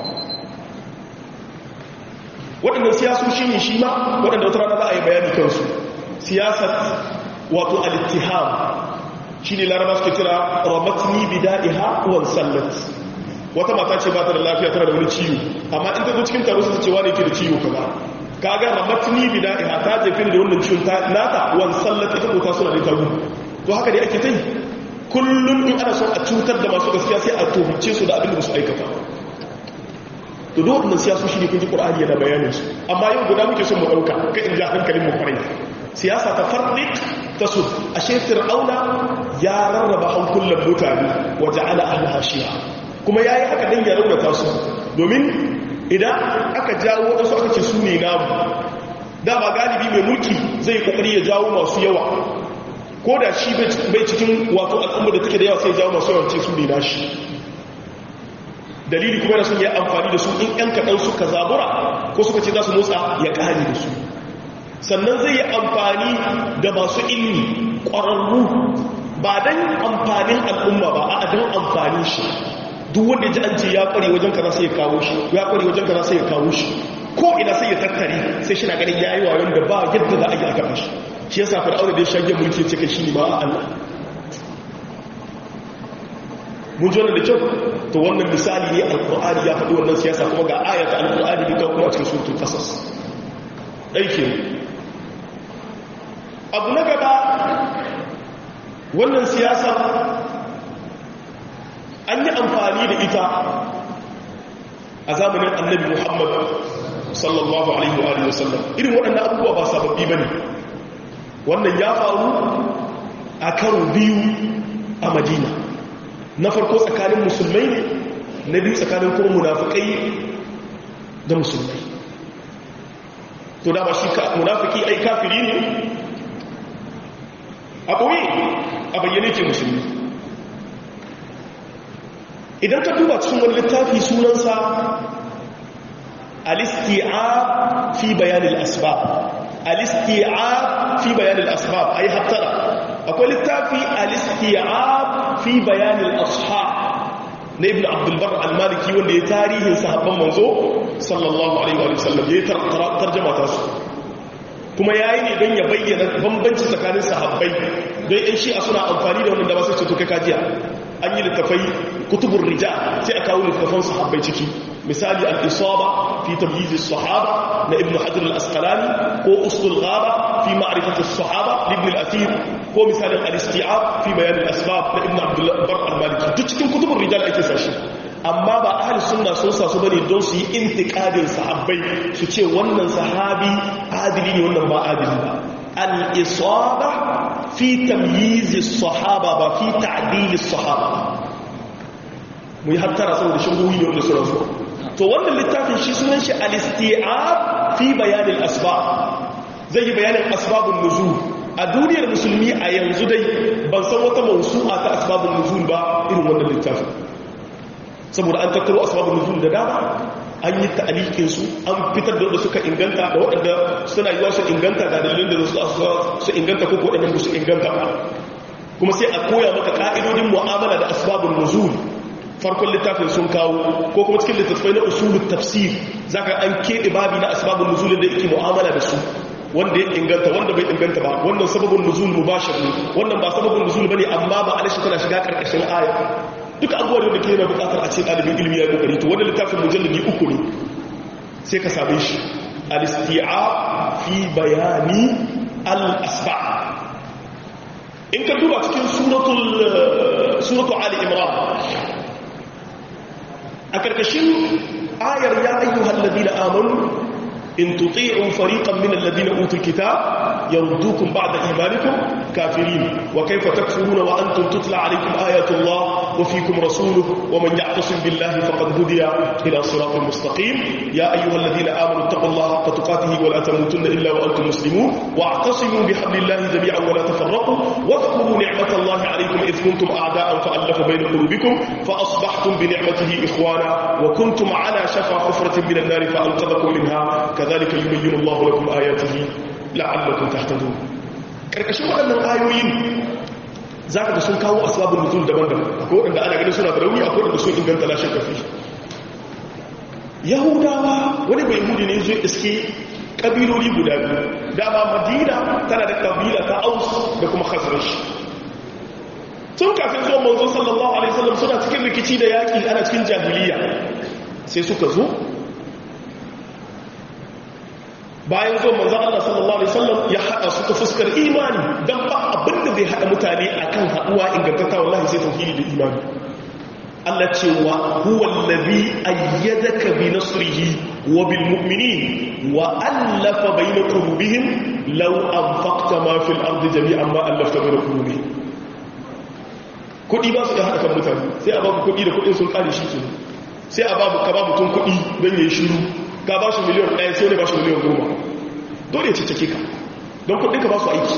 waɗannan siyasoshi ne shi ma waɗanda wata rana za a yi bayani kansu siyasar wato al-ittiham shi ne laraba suke kira ramatni bida'iha wan sallat wata mata ce ba ta da lafiya tana da wani ciwo amma in ta zo cikin taro su cewa ne ke da ciwo kaza kaga ramatni bida'iha ta jefe da wannan ciwon ta nata wan sallat ita ko ta suna da tagu to haka dai ake tai kullum in ana son a cutar da masu gaskiya sai a tuhumce su da abin da su aikata to duk wannan siyasu shi ne kun ji qur'ani yana bayanin su amma yau guda muke son mu dauka ka in ja hankalin mu kwarai siyasa ta farrik ta su ashe fir'auna ya rarraba hankulan mutane wa ja'ala ahlaha shi'a kuma yayi haka dan ya raunata su domin idan aka jawo wasu aka ce su ne namu dama galibi mai mulki zai kokari ya jawo masu yawa ko da shi bai cikin wato al'umma da take da yawa sai jawo masu yawan ce su ne nashi dalili kuma da sun yi amfani da su in yan kaɗan suka zabura ko suka ce za su motsa ya ƙari da su sannan zai yi amfani da masu ilmi ƙwararru ba don amfanin al'umma ba a don amfani shi duk wanda ji an ce ya ƙware wajen kaza sai ya kawo shi ya ƙware wajen kaza sai ya kawo shi ko ina sai ya tattare sai shi na ganin ya yi wayon da ba yadda za a yi a gaba shi shi yasa fir'auna da ya shage mulki ya ce kai shi ne ba a Allah mun ji wannan da kyau to wannan misali ne alkur'ani ya faɗi wannan siyasa kuma ga ayata alkur'ani da kuma cikin suratul qasas aike abu na gaba wannan siyasa an yi amfani da ita a zamanin annabi muhammad sallallahu alaihi wa alihi wasallam irin waɗannan abubuwa ba sababbi bane wannan ya faru a karo biyu a madina na farko tsakanin musulmai ne na biyu tsakanin kuma munafikai da musulmai to da ba shi munafiki ai kafiri ne a ɓoye a bayyane ke musulmi idan ka duba cikin wani littafi sunansa alisti'ab fi bayanin asbab alisti'ab fi bayanin asbab ai hattara akwai littafi alisti'ab fi bayanin ashab na ibn abdulbar al-maliki wanda ya tarihin sahabban manzo sallallahu alaihi wa sallam ya tarjama ta su kuma yayi ne don ya bayyana bambanci tsakanin sahabbai don yan shi'a suna amfani da wannan da ba sai ce to kai kajiya an yi littafai kutubur rija sai a kawo littafan sahabbai ciki misali al-isaba fi tamyiz as-sahaba na ibn hajar al-asqalani ko usul ghaba fi ma'rifat as-sahaba ibn al-athir ko misalin al-isti'ab fi bayan al-asbab na ibn abdul bar al-maliki duk cikin kutubur rijal ake sashi amma ba ahli sunna sun sa su bane don su yi intiqadin sahabbai su ce wannan sahabi adili ne wannan ba adili ba al-isaba fi tamyiz as-sahaba ba fi ta'dil as-sahaba mu yi hattara saboda shubuhi ne wanda su rasu to wannan littafin shi sunan shi al-isti'ab fi bayan al-asbab zai yi bayanin asbabun nuzul a duniyar musulmi a yanzu dai ban san wata mausu'a ta asbabun nuzul ba irin wannan littafin saboda an tattaro asbabun nuzul da dama an yi ta'alikin su an fitar da suka inganta da waɗanda suna yiwa su inganta ga dalilin da su inganta ko waɗanda su inganta ba kuma sai a koya maka ka'idodin mu'amala da asbabun nuzul farkon littafin sun kawo ko kuma cikin littattafai na usulun tafsir zaka an keɓe babi na asbabun nuzulin da yake mu'amala da su wanda ya inganta wanda bai inganta ba wannan sababin nuzul mubashir ne wannan ba sababin nuzul bane amma ba alashi tana shiga karkashin aya duka abubuwan da ke yana bukatar a ce ɗalibin ilimi ya kokari to wannan littafin mujalladi uku ne sai ka same shi al-isti'a fi bayani al-asba in ka duba cikin suratul suratul ali imran a karkashin ayar ya ayyuhal ladina amanu in tuti'u fariqan min alladhina utul kitab yardukum ba'da imanikum kafirin wa kayfa takfuruna wa antum tutla alaykum ayatu Allah wa fiikum rasuluhu wa man ya'tasim billahi faqad hudiya ila siratin mustaqim ya ayyuhalladhina amanu taqullaha haqqa tuqatih wa la tamutunna illa wa antum muslimun wa'tasimu bihablillahi jami'an wa la tafarraqu واذكروا نعمة الله عليكم إذ كنتم أعداء فألف بين قلوبكم فأصبحتم بنعمته إخوانا وكنتم على شفا حفرة من النار فأنقذكم منها كذلك يبين الله لكم آياته لعلكم تهتدون karkashin waɗannan ayoyin za ka ga sun kawo asbabun nuzul daban-daban akwai waɗanda ana ganin suna da rauni akwai waɗanda sun inganta lashe kafi yahudawa wani bai yahudi ne zai iske ƙabiloli guda biyu dama madina tana da ƙabila ta aus da kuma khazrash tun kafin zuwa manzo sallallahu alaihi wasallam suna cikin rikici da yaƙi ana cikin jahiliya sai suka zo bayan zuwa manzo Allah sallallahu alaihi wasallam ya hada su ta fuskar imani dan ba abinda zai hada mutane akan haduwa ingantatta wallahi sai tauhidi da imani Allah ce wa huwa allazi ayyadaka bi nasrihi wa bil mu'minin wa allafa bayna qulubihim law anfaqta ma fil ardi jami'an ma allafta bayna qulubihim kudi ba su da hada kan mutane sai a babu kudi da kudin sun kare shi kenan sai a babu ka babu tun kudi dan yayi shiru ka ba shi miliyan ɗaya sai ne ba shi miliyan goma dole ya cike ka don kudin ka ba su aiki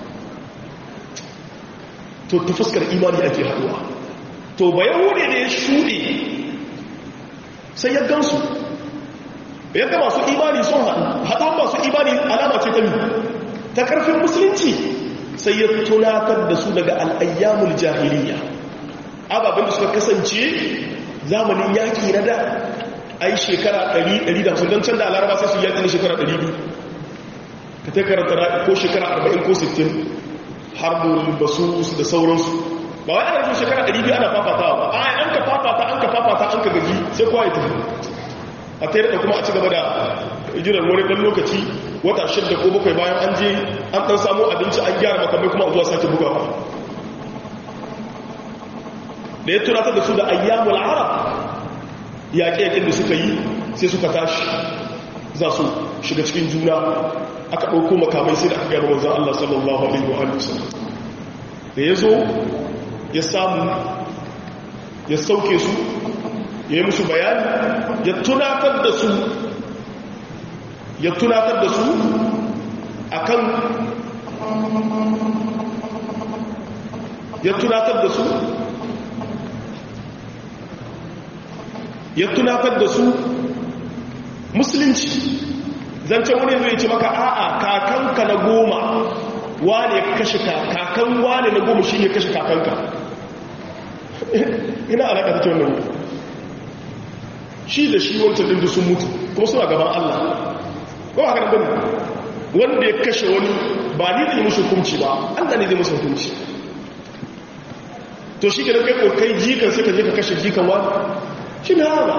to ta fuskar imani ake haduwa to ba yahude ne ya shuɗe sai ya gansu yadda masu imani sun haɗu haɗuwan masu imani alama ce ta ta ƙarfin musulunci sai ya tunatar da su daga al'ayyamul jahiliya ababen da suka kasance zamanin yaƙi na da ai shekara 100 da don can da alaraba sai su yaƙi na shekara 200 ka ta karanta ko shekara 40 ko 60 harbin basu da sauransu ba wai ana jin shekara 200 ana fafata ba a an ka fafata an ka fafata an ka gaji sai kowa ya tafi a tare da kuma a ci gaba da jiran wani ɗan lokaci wata shidda ko bakwai bayan an je an ɗan samu abinci an gyara makamai kuma zuwa sake bugawa da ya tunatar da su da ayyamul arab yaƙe-yaƙin da suka yi sai suka tashi za su shiga cikin juna aka ɗauko makamai sai da aka gano wanzan Allah sallallahu Alaihi wa sallam da ya zo ya samu ya sauke su ya yi musu bayani ya tunatar da su ya tunatar da su akan ya tunatar da su ya tunatar da su musulunci zancen wani zai ce maka a'a kakanka na goma wane ya kashe kakan wane na goma shi ne kashe kakanka ina alaƙa ta wannan shi da shi wancan ɗin sun mutu kuma suna gaban Allah ko haka nan bane wanda ya kashe wani ba ni da yi musu hukunci ba Allah ne zai musu hukunci to shi ke da kai kokai jikan sai ka je ka kashe jikan wani shi ne haka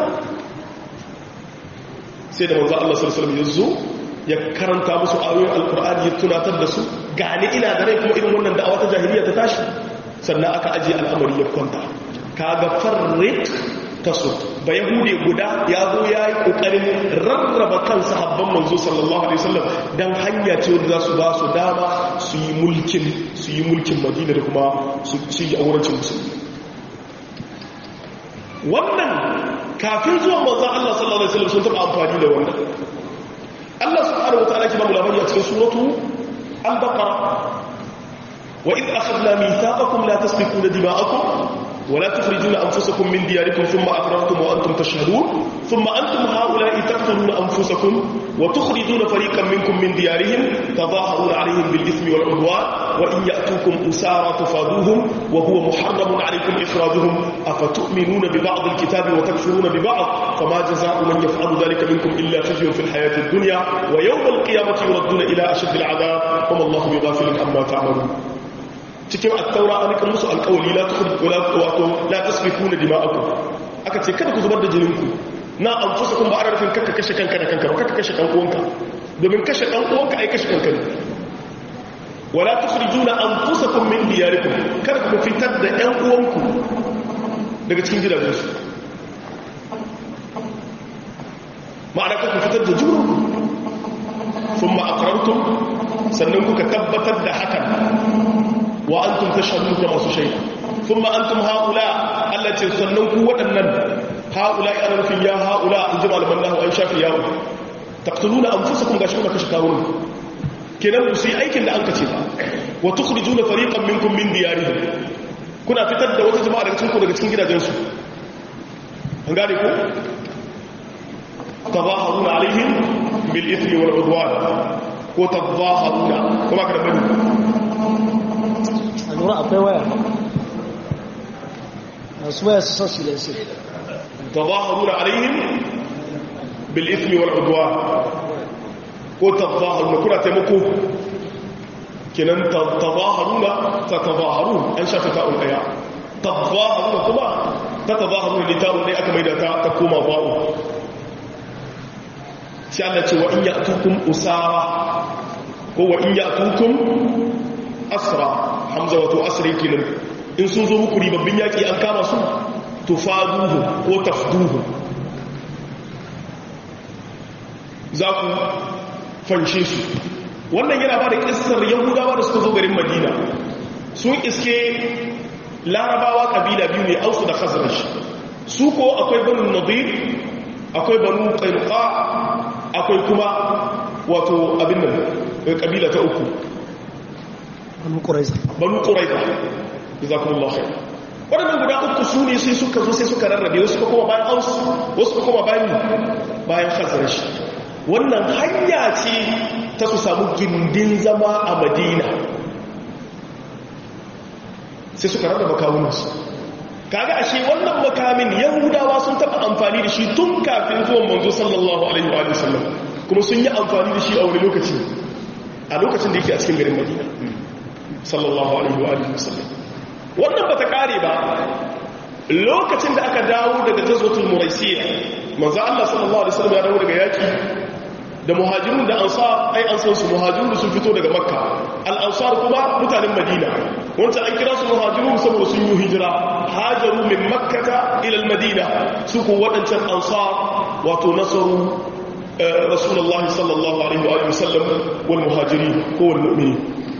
sai da manzo Allah sallallahu alaihi wasallam ya zo ya karanta musu ayoyin alkur'ani ya tunatar da su gani ina da rai kuma irin wannan da'awa ta jahiliya ta tashi sannan aka ajiye al'amari ya kwanta kaga farrik tasu ba yahude guda ya zo ya yi kokarin rarraba kan sahabban manzo sallallahu alaihi wasallam dan hanya ce wanda za su ba su dama su yi mulkin su yi mulkin madina da kuma su ci aurancin musulmi wannan kafin zuwan manzo Allah sallallahu alaihi wasallam sun taba amfani da wannan Allah subhanahu wataala ki ba mu labari a cikin suratu al-baqara wa id akhadna mithaqakum la tasfikuna dima'akum ولا تخرجون أنفسكم من دياركم ثم أقررتم وأنتم تشهدون ثم أنتم هؤلاء تقتلون أنفسكم وتخرجون فريقا منكم من ديارهم تظاهرون عليهم بالإثم والعدوان وإن يأتوكم أسارى تفادوهم وهو محرم عليكم إخراجهم أفتؤمنون ببعض الكتاب وتكفرون ببعض فما جزاء من يفعل ذلك منكم إلا خزي في الحياة الدنيا ويوم القيامة يردون إلى أشد العذاب وما الله بغافل عما تعملون cikin attaura an kan musu alƙawali la tukhrij wala wato la tasfikuna dima'akum aka ce kada ku zubar da jininku na anfusakum ba ana nufin kakka kashe kanka da kanka ba kakka kashe kan uwanka domin kashe kan uwanka ai kashe kanka ne wala tukhrijuna anfusakum min diyarikum kada ku fitar da ƴan uwanku daga cikin gidajensu ma'ana kuka fitar da junanku thumma aqrartum sannan kuka tabbatar da hakan وأنتم تشهدون كما شيء ثم أنتم هؤلاء التي سننكوا ودنن هؤلاء أنا في يا هؤلاء الجمع لمن الله أن شاف ياو تقتلون أنفسكم غاشمون كشكاون kenan ku sai aikin da an kace ba wa tukhrijuna fariqan minkum min diyarihim kuna fitar da wata jama'a daga cikin ku daga cikin gidajensu an gane ko tazaharuna alaihim bil ithmi wal udwan ko tazaharuna kuma kada bani a lura akwai waya masu waya su sassu da su تظاهرون عليهم بالإثم والعدوان وتظاهرون كنا تمكو كنا تظاهرون تتظاهرون أن شافتاء الآيات تظاهرون كما تتظاهرون لتاء لي أكما إذا تكوما ضاء سألت وإن يأتوكم أسارة هو إن يأتوكم أسرى حمزة وتو أسري كنا إن سنزو مكري ببن يأتي أنكام سوء tufaduhu ko tafduhu za ku fanshe su wannan yana ba da ƙisar yahudawa da suka zo garin madina sun iske larabawa ƙabila biyu ne ausu da khazraj su ko akwai banu nadir akwai banu ƙainuka akwai kuma wato abin nan ƙabila ta uku banu ƙuraiza banu ƙuraiza jazakumullahu khair waɗannan guda uku su ne sai suka zo sai suka rarrabe wasu ka kuma bayan aus wasu ka kuma bayan bayan khazarash wannan hanya ce ta su samu gindin zama a madina sai suka rarraba kawunansu kaga ashe wannan makamin yahudawa sun taɓa amfani da shi tun kafin zuwan manzo sallallahu alaihi wa sallam kuma sun yi amfani da shi a wani lokaci a lokacin da yake a cikin garin madina sallallahu alaihi wa sallam wannan ba ta kare ba lokacin da aka dawo daga jazwatul muraisiya manzo Allah sallallahu alaihi wasallam ya dawo daga yaki da muhajirun da ansar ai an san su muhajirun sun fito daga makka al ansar kuma mutanen madina wanda an kira su muhajirun saboda sun yi hijira hajaru min makkata ila al madina su ko wadancan ansar wato nasaru rasulullahi sallallahu alaihi wa sallam wal muhajirin ko wal mu'minin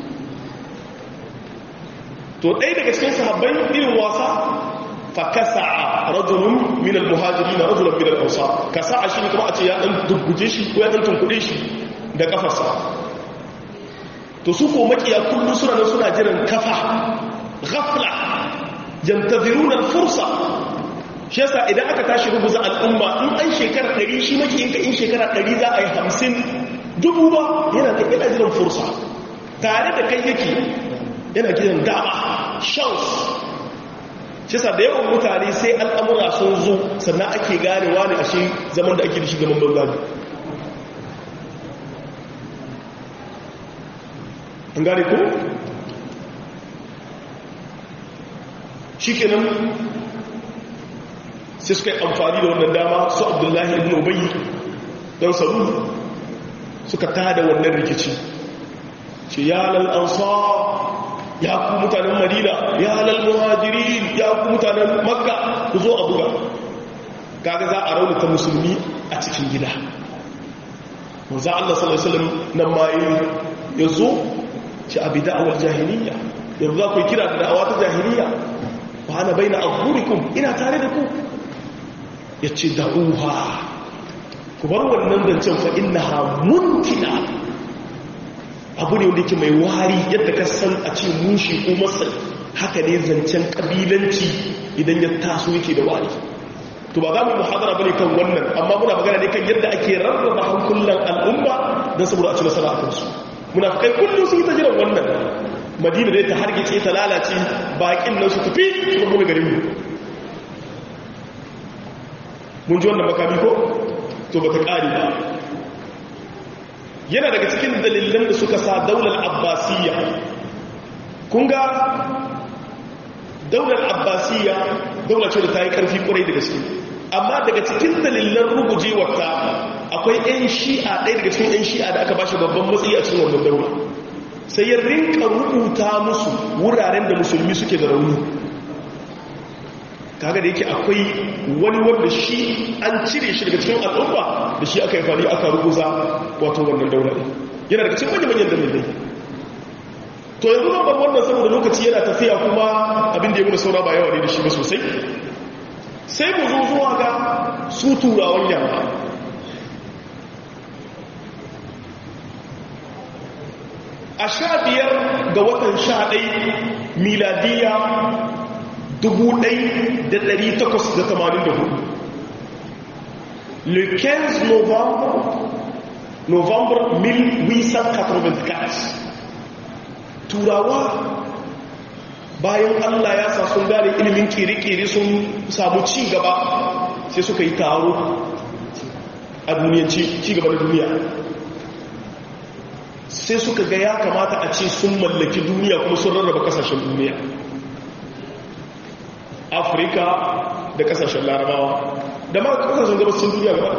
to ɗaya daga cikin sahabbai irin wasa fa kasa'a rajulun min al-muhajirin rajulun min al-ansar kasa'a shi kuma a ce ya dan dubbuje shi ko ya dan tunkuɗe shi da kafarsa to su ko makiya kullu suna nan suna jiran kafa ghafla yantaziruna al-fursa shi yasa idan aka tashi rubuza al'umma in an shekara 100 shi makiyin ka in shekara 100 za a yi 50 dubu ba yana da ina jiran fursa tare da kai yake yana gidan dama shans shi sa da yawan mutane sai al'amura sun zo sannan ake ganewa ne ashe zaman da ake da shi gaban banza an gane ko? shi kenan sai suka yi amfani da wannan dama su abdullahi ibn ubayi don saru suka tada wannan rikici ce ya lal'ansa ya ku mutanen madina ya halal muhajirin ya ku mutanen makka ku zo a buga kaga za a raunata musulmi a cikin gida wanzu Allah sallallahu Alaihi wasallam nan ma ya zo ci abi da'awar jahiliya yanzu za ku yi kira da da'awa ta jahiliya ba ana bai na aburikum ina tare da ku ya ce da'uha ku bar wannan zancen fa innaha muntina abu ne wanda yake mai wari yadda ka san a ce mushi ko masai haka ne zancen kabilanci idan ya taso yake da wari to ba za mu muhadara bane kan wannan amma muna magana ne kan yadda ake rarraba hankulan al'umma don saboda a ci nasara a kansu muna kai kullum sun yi ta jiran wannan madina dai ta hargice ta lalace bakin nan su tafi su kuma garin mu mun ji wannan makami ko to ba ta ƙari ba yana daga cikin dalilan da suka sa daular abbasiyya kun ga daular abbasiyya daular ce da ta yi ƙarfi ƙwarai da gaske amma daga cikin dalilan rugujewarta akwai 'yan shi'a ɗaya daga cikin 'yan shi'a da aka ba shi babban matsayi a cikin wannan daula sai ya rinka rubuta musu wuraren da musulmi suke da rauni kaga da yake akwai wani wanda shi an cire shi daga cikin al'umma da shi aka yi fari aka rubuza wato wannan daular yana daga cikin manyan dalilai to yanzu nan ban wannan saboda lokaci yana tafiya kuma abin da ya muna saura ba yawa ne da shi ba sosai sai mu zo zuwa ga su turawan yamma a sha biyar ga watan sha ɗai miladiya 1884 le 15 novembre novembre 1884 turawa bayan allah ya sa sun gane ilimin kere-kere sun samu ci gaba sai suka yi taro a duniyanci ci gaba da duniya sai suka ga ya kamata a ce sun mallaki duniya kuma sun rarraba kasashen duniya afirka da kasashen larabawa da ma kasashen gabashin duniya gaba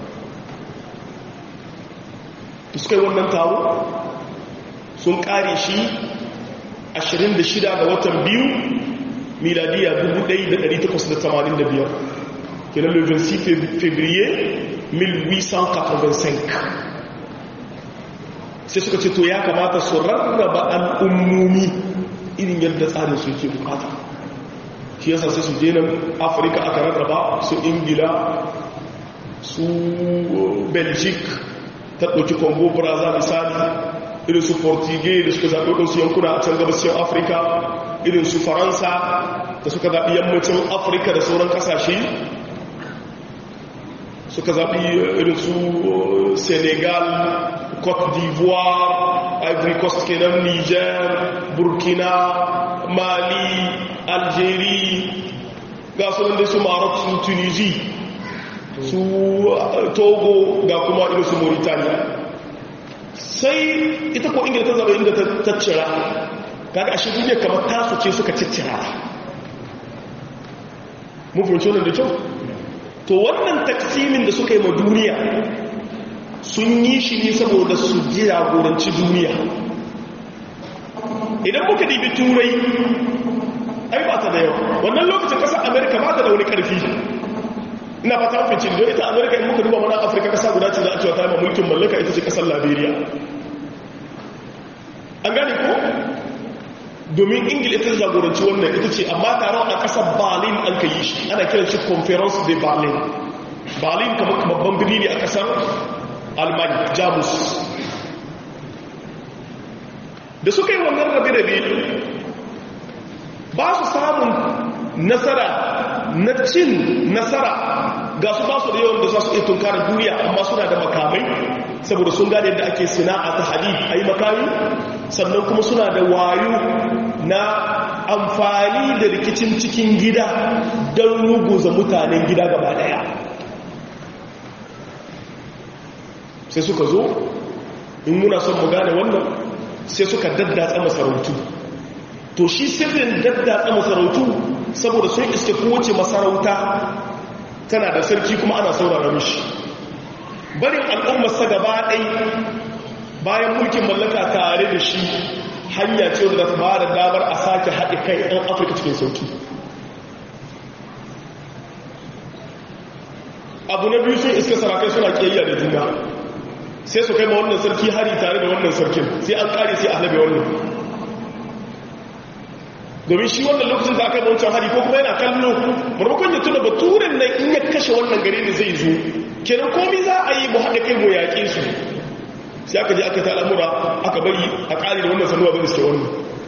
da suka yi wannan taro sun kare shi 26 ga watan biyu miladiya 1885 kenan le 26 février 1885 sai suka ce to ya kamata su rarraba al'ummomi irin yadda tsarin su ke bukata shi yasa sai su je nan afirka aka rarraba su ingila su belgic ta ɗauki congo brazza misali irin su portugal da suka zaɓi ɗansu yankuna a can gabashin afirka irin su faransa da suka zaɓi yammacin afirka da sauran ƙasashe suka zaɓi irin su senegal cote d'ivoire ivory coast kenan niger burkina mali algeria ga su da su maroc su tunisia su togo ga kuma irin su mauritania sai ita ko ingila ta zaɓa inda ta cira kaga a shi duniya kamar tasu ce suka ciccira mun fahimci wannan da kyau to wannan taksimin da suka yi ma duniya sun yi shi ne saboda su ji jagoranci duniya idan muka dibi turai ai ba ta da yawa wannan lokacin kasar amerika ba ta da wani karfi ina fata mafi don ita amerika in muka duba mana afirka kasa guda ce da a cewa ta yi mulkin mallaka ita ce kasar liberia an gane ko domin ingila ita jagoranci wannan ita ce amma taron a kasar berlin an ka yi shi ana kiran shi conference de berlin berlin kamar babban birni ne a kasar almani jamus da suka yi wannan rabe-rabe ba su samun nasara na cin nasara ga su ba su da yawan da za su iya tunkarar duniya amma suna da makamai saboda sun gane yadda ake sina'a ta hadid a yi makami sannan kuma suna da wayo na amfani da rikicin cikin gida don ruguza mutanen gida gaba daya sai suka zo in muna son mu gane wannan sai suka daddatsa masarautu to shi sirrin daddatsa masarautu saboda sun iske kowace masarauta tana da sarki kuma ana saurara mishi barin al'ummarsa gaba ɗai bayan mulkin mallaka tare da shi hanya ce da ta ba da damar a sake haɗe kai ɗan afirka cikin sauki abu na biyu sun iska sarakai suna ƙiyayya da juna sai su kai ma wannan sarki hari tare da wannan sarkin sai an ƙare sai a halabe wannan domin shi wannan lokacin da aka yi wancan hari ko kuma yana kallo marmakon ya tuna baturen nan in ya kashe wannan gare da zai zo kenan komi za a yi mu haɗa kai mu yaƙe su sai aka je aka ta al'amura aka bari a ƙari da wannan sanuwa bai iske wannan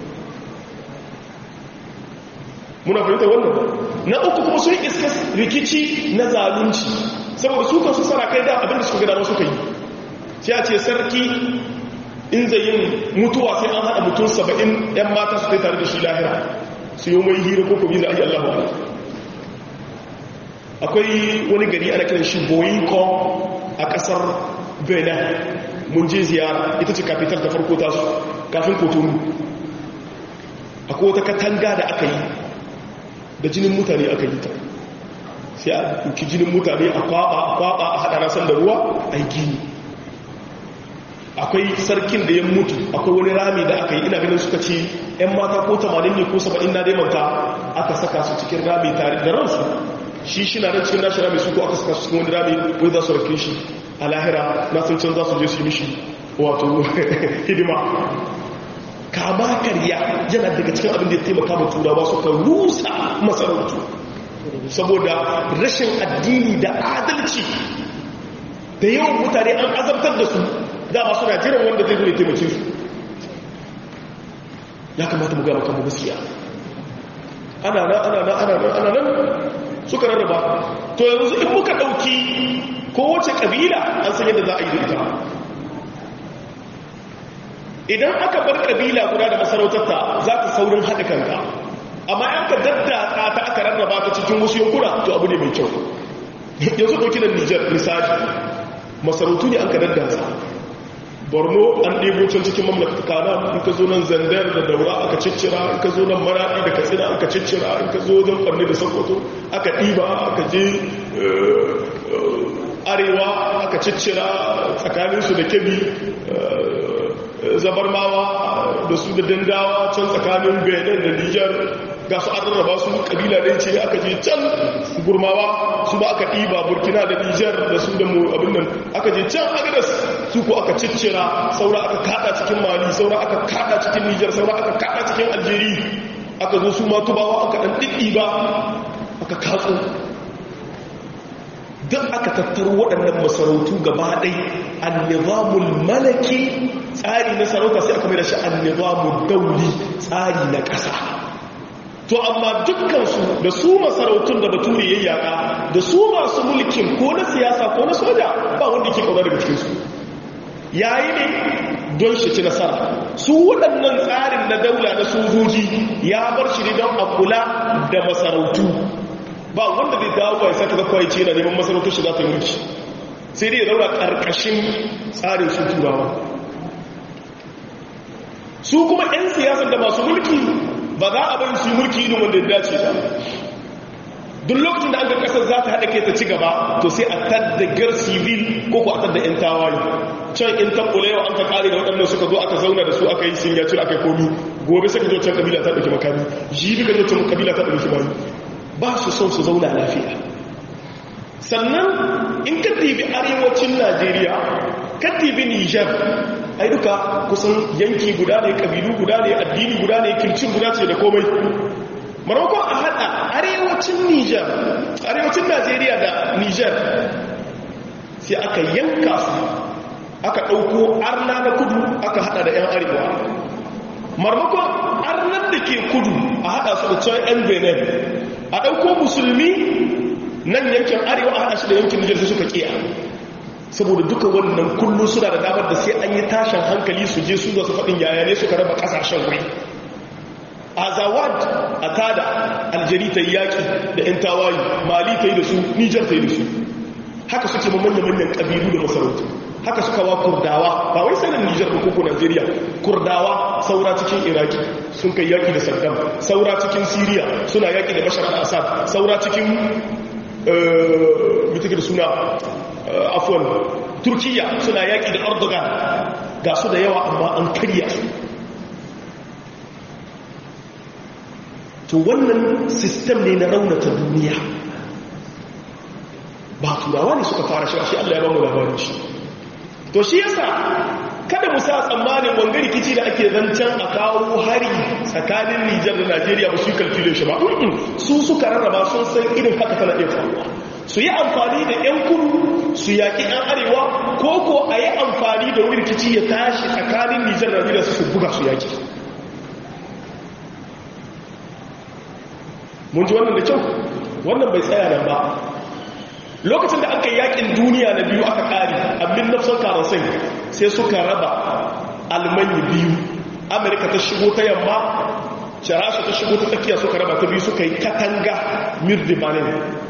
muna fahimta wannan na uku kuma sun iska rikici na zalunci saboda su kansu sarakai da abinda suka gada suka yi sai a ce sarki in zai yin mutuwa sai an haɗa mutum saba'in 'yan mata su kai tare da shi lahira su yi mai hira ko kuma za a yi allahu akwai wani gari ana kiran shi boyinko a ƙasar benin mun je ziyara ita ce kafitar ta farko tasu kafin kotonu akwai wata katanga da aka yi da jinin mutane aka yi ta sai a duki jinin mutane a kwaba a kwaba a haɗa rasan da ruwa a gini akwai sarkin da ya mutu akwai wani rami da aka yi ina ganin suka ce 'yan mata ko 80 ne ko 70 na daimanta aka saka su cikin rami tare da ransu shi shi na cikin nashi rami su ko aka saka su cikin wani rami wai za su rake shi a lahira na sun can za su je su yi mishi wato hidima kama karya yana daga cikin abin da ya taimaka ma turawa suka rusa masarautu saboda rashin addini da adalci da yawan mutane an azabtar da su dama suna jiran wanda zai zai taimake su ya kamata mu gama kanmu gaskiya ana nan ana nan ana nan ana nan suka rarraba to yanzu in muka ɗauki kowace ƙabila an san yadda za a yi da ita idan aka bar ƙabila guda da masarautarta za ta saurin haɗa kanka amma yan ka daddaka ta aka rarraba ta cikin wasu yankuna to abu ne mai kyau yanzu ɗauki da nijar misali masarautu ne an ka daddasa borno an ɗebo can cikin mamlaka kana in ka zo nan zandar da daura aka ciccira in ka zo nan maraɗi da katsina aka ciccira in ka zo wajen ɓarni da sokoto aka ɗiba aka je arewa aka ciccira tsakaninsu da kebi zabarmawa da su da dandawa can tsakanin benin da nijar ga su an rarraba su kabila ɗaya ce aka je can gurmawa su ba aka ɗiba burkina da nijar da su da abin nan aka je can agadas su ko aka ciccira saura aka kada cikin mali saura aka kada cikin nijar saura aka kada cikin aljeri aka zo su ma tubawa aka ɗan ɗiɗɗiba aka katso duk aka tattaro waɗannan masarautu gaba ɗai annizamul malaki tsari na sarauta sai aka mai da shi annizamul dauli tsari na ƙasa to amma dukkansu da su masarautun da bature ya yaka da su masu mulkin ko na siyasa ko na soja ba wanda ke kauna daga cikinsu yayi ne don shi ci nasara su waɗannan tsarin na daula na sojoji ya bar shi ne don a kula da masarautu ba wanda zai dawo ya saka zakwa ya ce yana neman masarautar shi za ta yi mulki sai dai ya daura ƙarƙashin tsarin su turawa su kuma 'yan siyasar da masu mulki ba za a bari su yi mulki irin wanda ya dace ba duk lokacin da an ga kasar za ta haɗa kai ta ci gaba to sai a tadda gar civil ko ko a tadda 'yan tawaye can in tabbula yau an ka kare da waɗannan suka zo aka zauna da su aka yi singaci aka yi komi gobe sai ka zo can kabila ta ɗauki makami jibi ka zo can kabila ta ɗauki makami ba su son su zauna lafiya sannan in ka tibi arewacin najeriya ka tibi nijar ai duka kusan yanki guda ne kabilu guda ne addini guda ne kircin guda ce da komai marmakon a hada arewacin nijar arewacin najeriya da nijar sai aka yanka su aka ɗauko arna na kudu aka hada da 'yan arewa marmakon arnar da ke kudu a hada su da can 'yan benin a ɗauko musulmi nan yankin arewa a hada shi da yankin nijar su suka kiya saboda duka wannan kullum suna da damar da sai an yi tashin hankali su je su zasu faɗin yaya ne suka raba ƙasashen wuri azawad a tada aljeri ta yi yaƙi da 'yan tawayi mali ta yi da su nijar ta yi da su haka suke ma manya-manyan ƙabilu da masarautu haka suka wa kurdawa ba wai sanin nijar ko koko najeriya kurdawa saura cikin iraki sun kai yaƙi da saddam saura cikin siriya suna yaƙi da bashar al-assad saura cikin mutukar suna afuwan turkiya suna yaƙi da erdogan ga su da yawa amma an karya su to wannan sistem ne na raunata duniya ba turawa ne suka fara shi shi allah ya ba mu labarin shi to shi yasa kada mu sa tsammanin wanga rikici da ake zancen a kawo hari tsakanin nijar da najeriya ba su yi kalfilin shi ba su suka rarraba sun san irin haka tana iya faruwa su yi amfani da 'yan kudu su yaƙi 'yan arewa ko ko a yi amfani da wani rikici ya tashi tsakanin nijar da nijar su buga su yaƙi mun ji wannan da kyau wannan bai tsaya nan ba lokacin da aka yaƙin duniya na biyu aka ƙari abin nafsar karasin sai suka raba almanyi biyu amerika ta shigo ta yamma rasha ta shigo ta tsakiya suka raba ta biyu suka yi katanga mirdibanin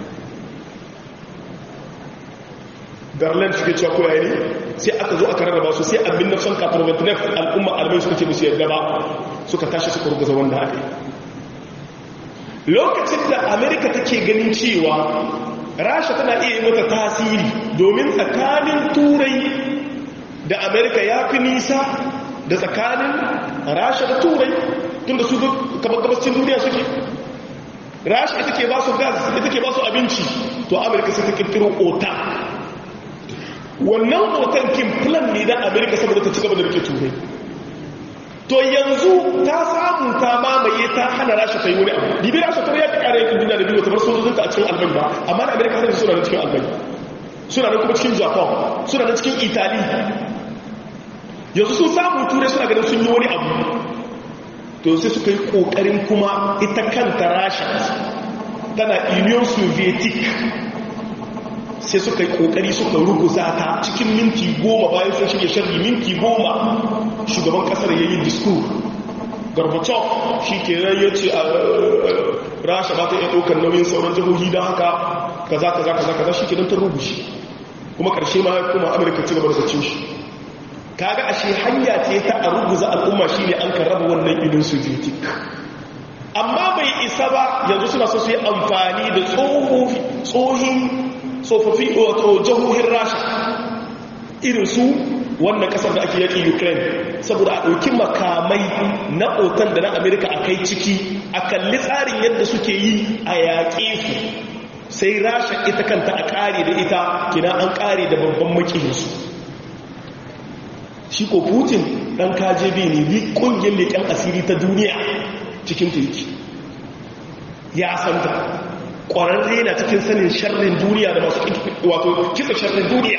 garland suke cewa ko yayi sai aka zo aka rarraba su sai abin na son katarwatinef al'umma almai suka ce musu yadda ba suka tashi suka rubuta wanda aka yi lokacin da amerika take ganin cewa rasha tana iya yi mata tasiri domin tsakanin turai da amerika ya fi nisa da tsakanin rasha da turai tun da su kamar gabascin duniya suke rasha ita ke ba su gas ita ke ba su abinci to amerika sai ta kirkiro ota wannan otan kin plan ne da amerika saboda ta ci gaba da rike turai to yanzu ta samu ta mamaye ta hana rasha ta yi wani abu bibi rasha ta ya kare yakin duniya da biyu ta bar sojojinta a cikin albani ba amma da amerika sai suna nan cikin albani suna nan kuma cikin japan suna nan cikin italy yanzu sun samu turai suna ganin sun yi wani abu to sai suka yi kokarin kuma ita kanta rasha tana union sovietic sai suka yi kokari suka ruguza ta cikin minti goma bayan sun shirya sharri minti goma shugaban kasar ya yi diskur gorbachev shi ke ya ce a rasha ba ta iya ɗaukar nauyin sauran jihohi don haka kaza kaza kaza kaza shi ke don ta rubushi kuma ƙarshe ma kuma amurka ci gaba da cin shi kaga ashe hanya ce ta a ruguza al'umma shine an kan raba wannan idin sovietic amma bai isa ba yanzu suna so su yi amfani da tsohin tsofaffi wato jihohin rasha irin su wannan kasar da ake yaki ukraine saboda a ɗauki makamai na otan da na amerika a kai ciki a kalli tsarin yadda suke yi a yaƙe su sai rasha ita kanta a ƙare da ita kina an ƙare da babban makihinsu shi ko putin ɗan kjb ne bi ƙungiyar leƙen asiri ta duniya cikin turki ya santa ƙwararre na cikin sanin sharrin duniya da masu wato kitsa sharrin duniya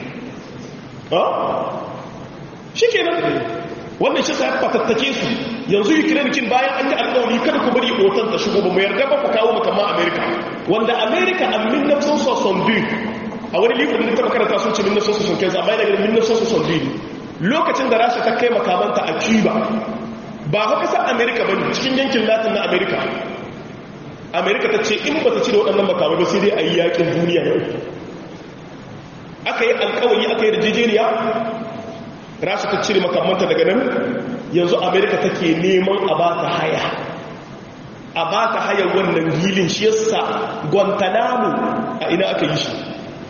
shi ke nan wannan shi sa fatattake su yanzu ukraine kin bayan an yi alƙawari kada ku bari otan ta shigo ba mu yarda ba ku kawo makamman america wanda america a min nafsan soson biyu a wani librin da ta makaranta sun ce min nafsan soson kai amma yana ganin min nafsan soson biyu lokacin da rasha ta kai makamanta a cuba ba haka sa america ba ne cikin yankin latin na america amerika ta ce in ba ta ci da waɗannan makamai ba sai dai a yi yakin duniya na uku aka yi alkawari aka yi rijijeriya rasha ta cire makamanta daga nan yanzu amerika take neman a ba ta haya a ba ta haya wannan hilin shi yasa guantanamo a ina aka yi shi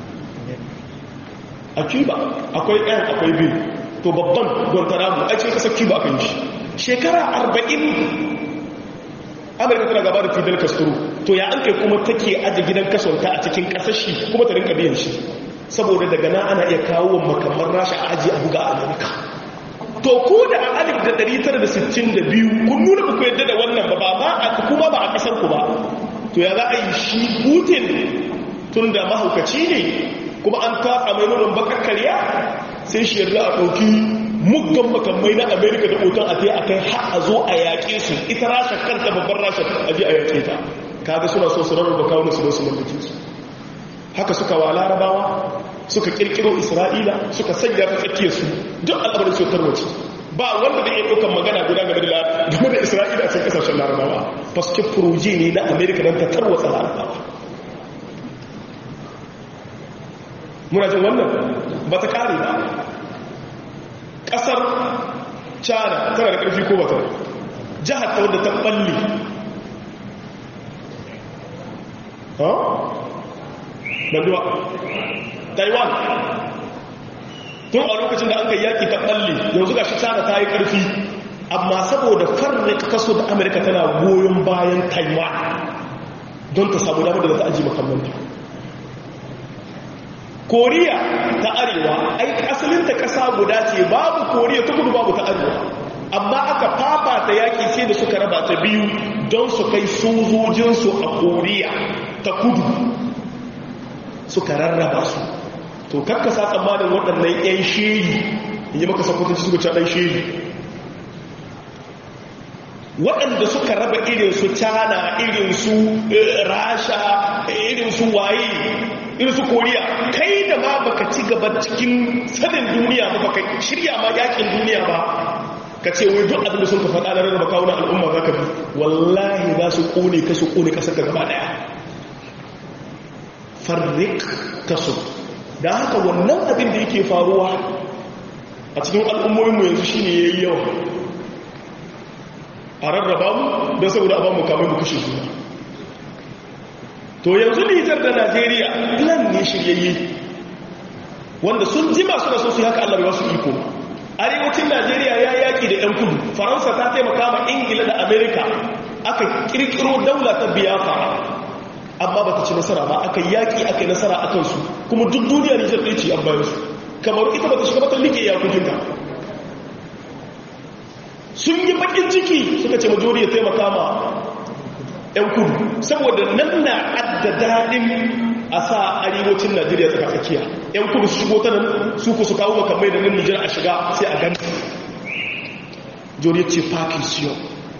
a cuba akwai ɗan akwai biyu to babban guantanamo a cikin ƙasar cuba aka yi shi shekara arba'in amurka tana gaba da fidel castro to ya an kai kuma take aje gidan kasonta a cikin kasashe kuma ta rinka biyan shi saboda daga nan ana iya kawo makamman rasha a aji a buga a amurka to ku da a alif da 962 kun nuna ku yadda da wannan ba ba a kuma ba a kasar ku ba to ya za a yi shi putin tun da mahaukaci ne kuma an tatsa mai nunin bakar karya sai shi yarda a ɗauki muggan makamai na amerika da otan a a kai har a zo a yaƙe su ita rasha kanta babban rasha a je a yaƙe ta kaga suna so su rarraba kawo su don su mallake su haka suka wa larabawa suka kirkiro isra'ila suka sanya ta tsakiyar su duk al'amarin su tarwace ba wanda da iya ɗaukar magana guda game da game da isra'ila a cikin ƙasashen larabawa paske furoji ne na amerika don ta tarwatsa larabawa muna jin wannan ba ta ƙare ba kasar china tana da ƙarfi ko bata jihar ta wadda ta ɓalle ha? banduwa taiwan tun a lokacin da an kai yaƙi ta ɓalle yanzu ga shi china ta yi ƙarfi amma saboda farne kaso da amurka tana goyon bayan taiwan don ta samu damar da za ta aji makamanta koriya ta arewa ai asalinta ƙasa guda ce babu koriya ta kudu babu ta arewa amma aka fafata yaƙi sai da suka raba ta biyu don su kai sojojinsu a koriya ta kudu suka rarraba su to karkasa tsammanin waɗannan 'yan shiri yi maka sakwatanci suka ɗan shiri waɗanda suka raba irinsu cana irinsu rasha irinsu waye irinsu koriya kai da ma baka ci gaba cikin sanin duniya ba baka shirya ma yakin duniya ba ka ce wai duk abinda sun ka faɗa na rarraba kawunan al'umma za ka bi wallahi za su ƙone ka su ƙone ƙasar ka gaba ɗaya farrik kaso da haka wannan abin da yake faruwa a cikin al'ummominmu yanzu shi ne ya yi yawa a rarraba mu don saboda a ba mu kamar mu kashe suna to yanzu nijar da najeriya plan ne shiryayye wanda sun jima suna so su haka allah bai wasu iko arewacin najeriya ya yaki da 'yan kudu faransa ta taimaka ma ingila da amerika aka kirkiro daula ta biyafa amma ba ta ci nasara ba aka yaki aka yi nasara a kansu kuma duk duniya nijar ɗaya ce an bayan su kamar ita ba ta shiga mata like iyakokinta sun yi bakin ciki suka ce majori ya taimaka ma 'yan kudu saboda nan na adda daɗin a sa arewacin najeriya tsaka tsakiya 'yan kudu su shigo ta nan su ku su kawo makamai da nan nijar a shiga sai a gani jori ce pakistan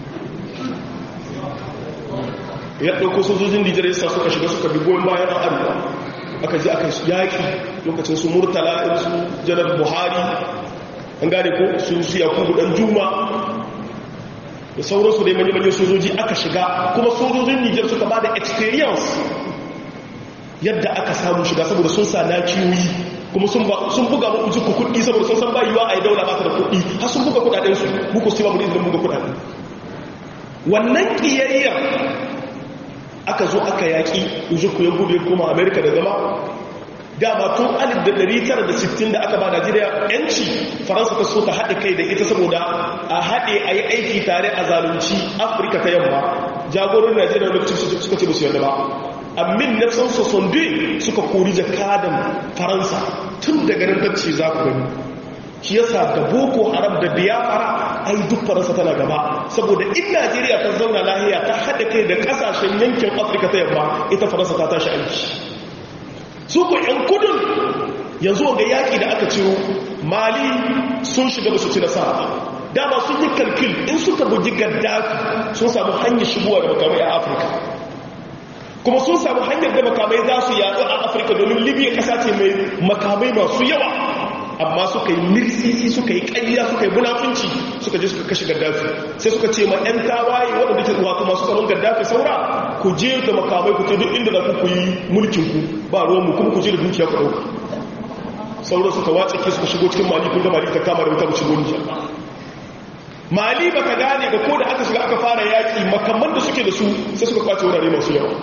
ya ɗauko sojojin nijar ya sa suka shiga suka bi goyon bayan arewa aka ji aka yaƙi lokacin su murtala su janar buhari an gane ko su su yakubu dan juma da sauransu dai manya-manyan sojoji aka shiga kuma sojojin nijar suka ba da experience yadda aka samu shiga saboda sun sa na kiwoyi kuma sun buga mu uji ku kuɗi saboda sun san bayuwa a yi daula ba ta da kuɗi har sun buga kuɗaɗensu muku su ba mu da izinin buga kuɗaɗe wannan ƙiyayyar aka zo aka yaƙi ujuku ya gudu ya koma amerika da zama dama tun 1960 da aka ba najeriya yanci faransa ta so ta haɗe kai da ita saboda a haɗe a yi aiki tare a zalunci afirka ta yamma jagorin najeriya lokacin suka ce musu yadda ba amin na san sosonde suka kori jakadan faransa tun daga nan tacce za ku gani shi yasa da boko haram da biyafara ai duk faransa tana gaba saboda in najeriya ta zauna lahiya ta haɗa kai da ƙasashen yankin afirka ta yamma ita faransa ta tashi aiki su ku yan kudin yanzu ga yaƙi da aka ciro mali sun shiga ba su ci nasara dama sun yi kalkil in suka bugi gaddafi sun samu hanyar shigowa da makamai a afirka kuma sun samu hanyar da makamai za su yatsu a afirka domin libya ƙasa ce mai makamai masu yawa amma suka yi mirsisi suka yi ƙayya suka yi munafunci suka je suka kashe gaddafi sai suka ce ma 'yan tawaye waɗanda ke wato masu tsaron gaddafi saura ku je da makamai ku ce duk inda za ku yi mulkinku ba ruwanmu kuma ku je da dukiya ku ɗauka sauran suka watsa ke suka shigo cikin mali kun ga mali ta kama da wuta ku shigo nijar mali ba ka gane ba ko da aka shiga aka fara yaƙi makamman da suke da su sai suka kwace wurare masu yawa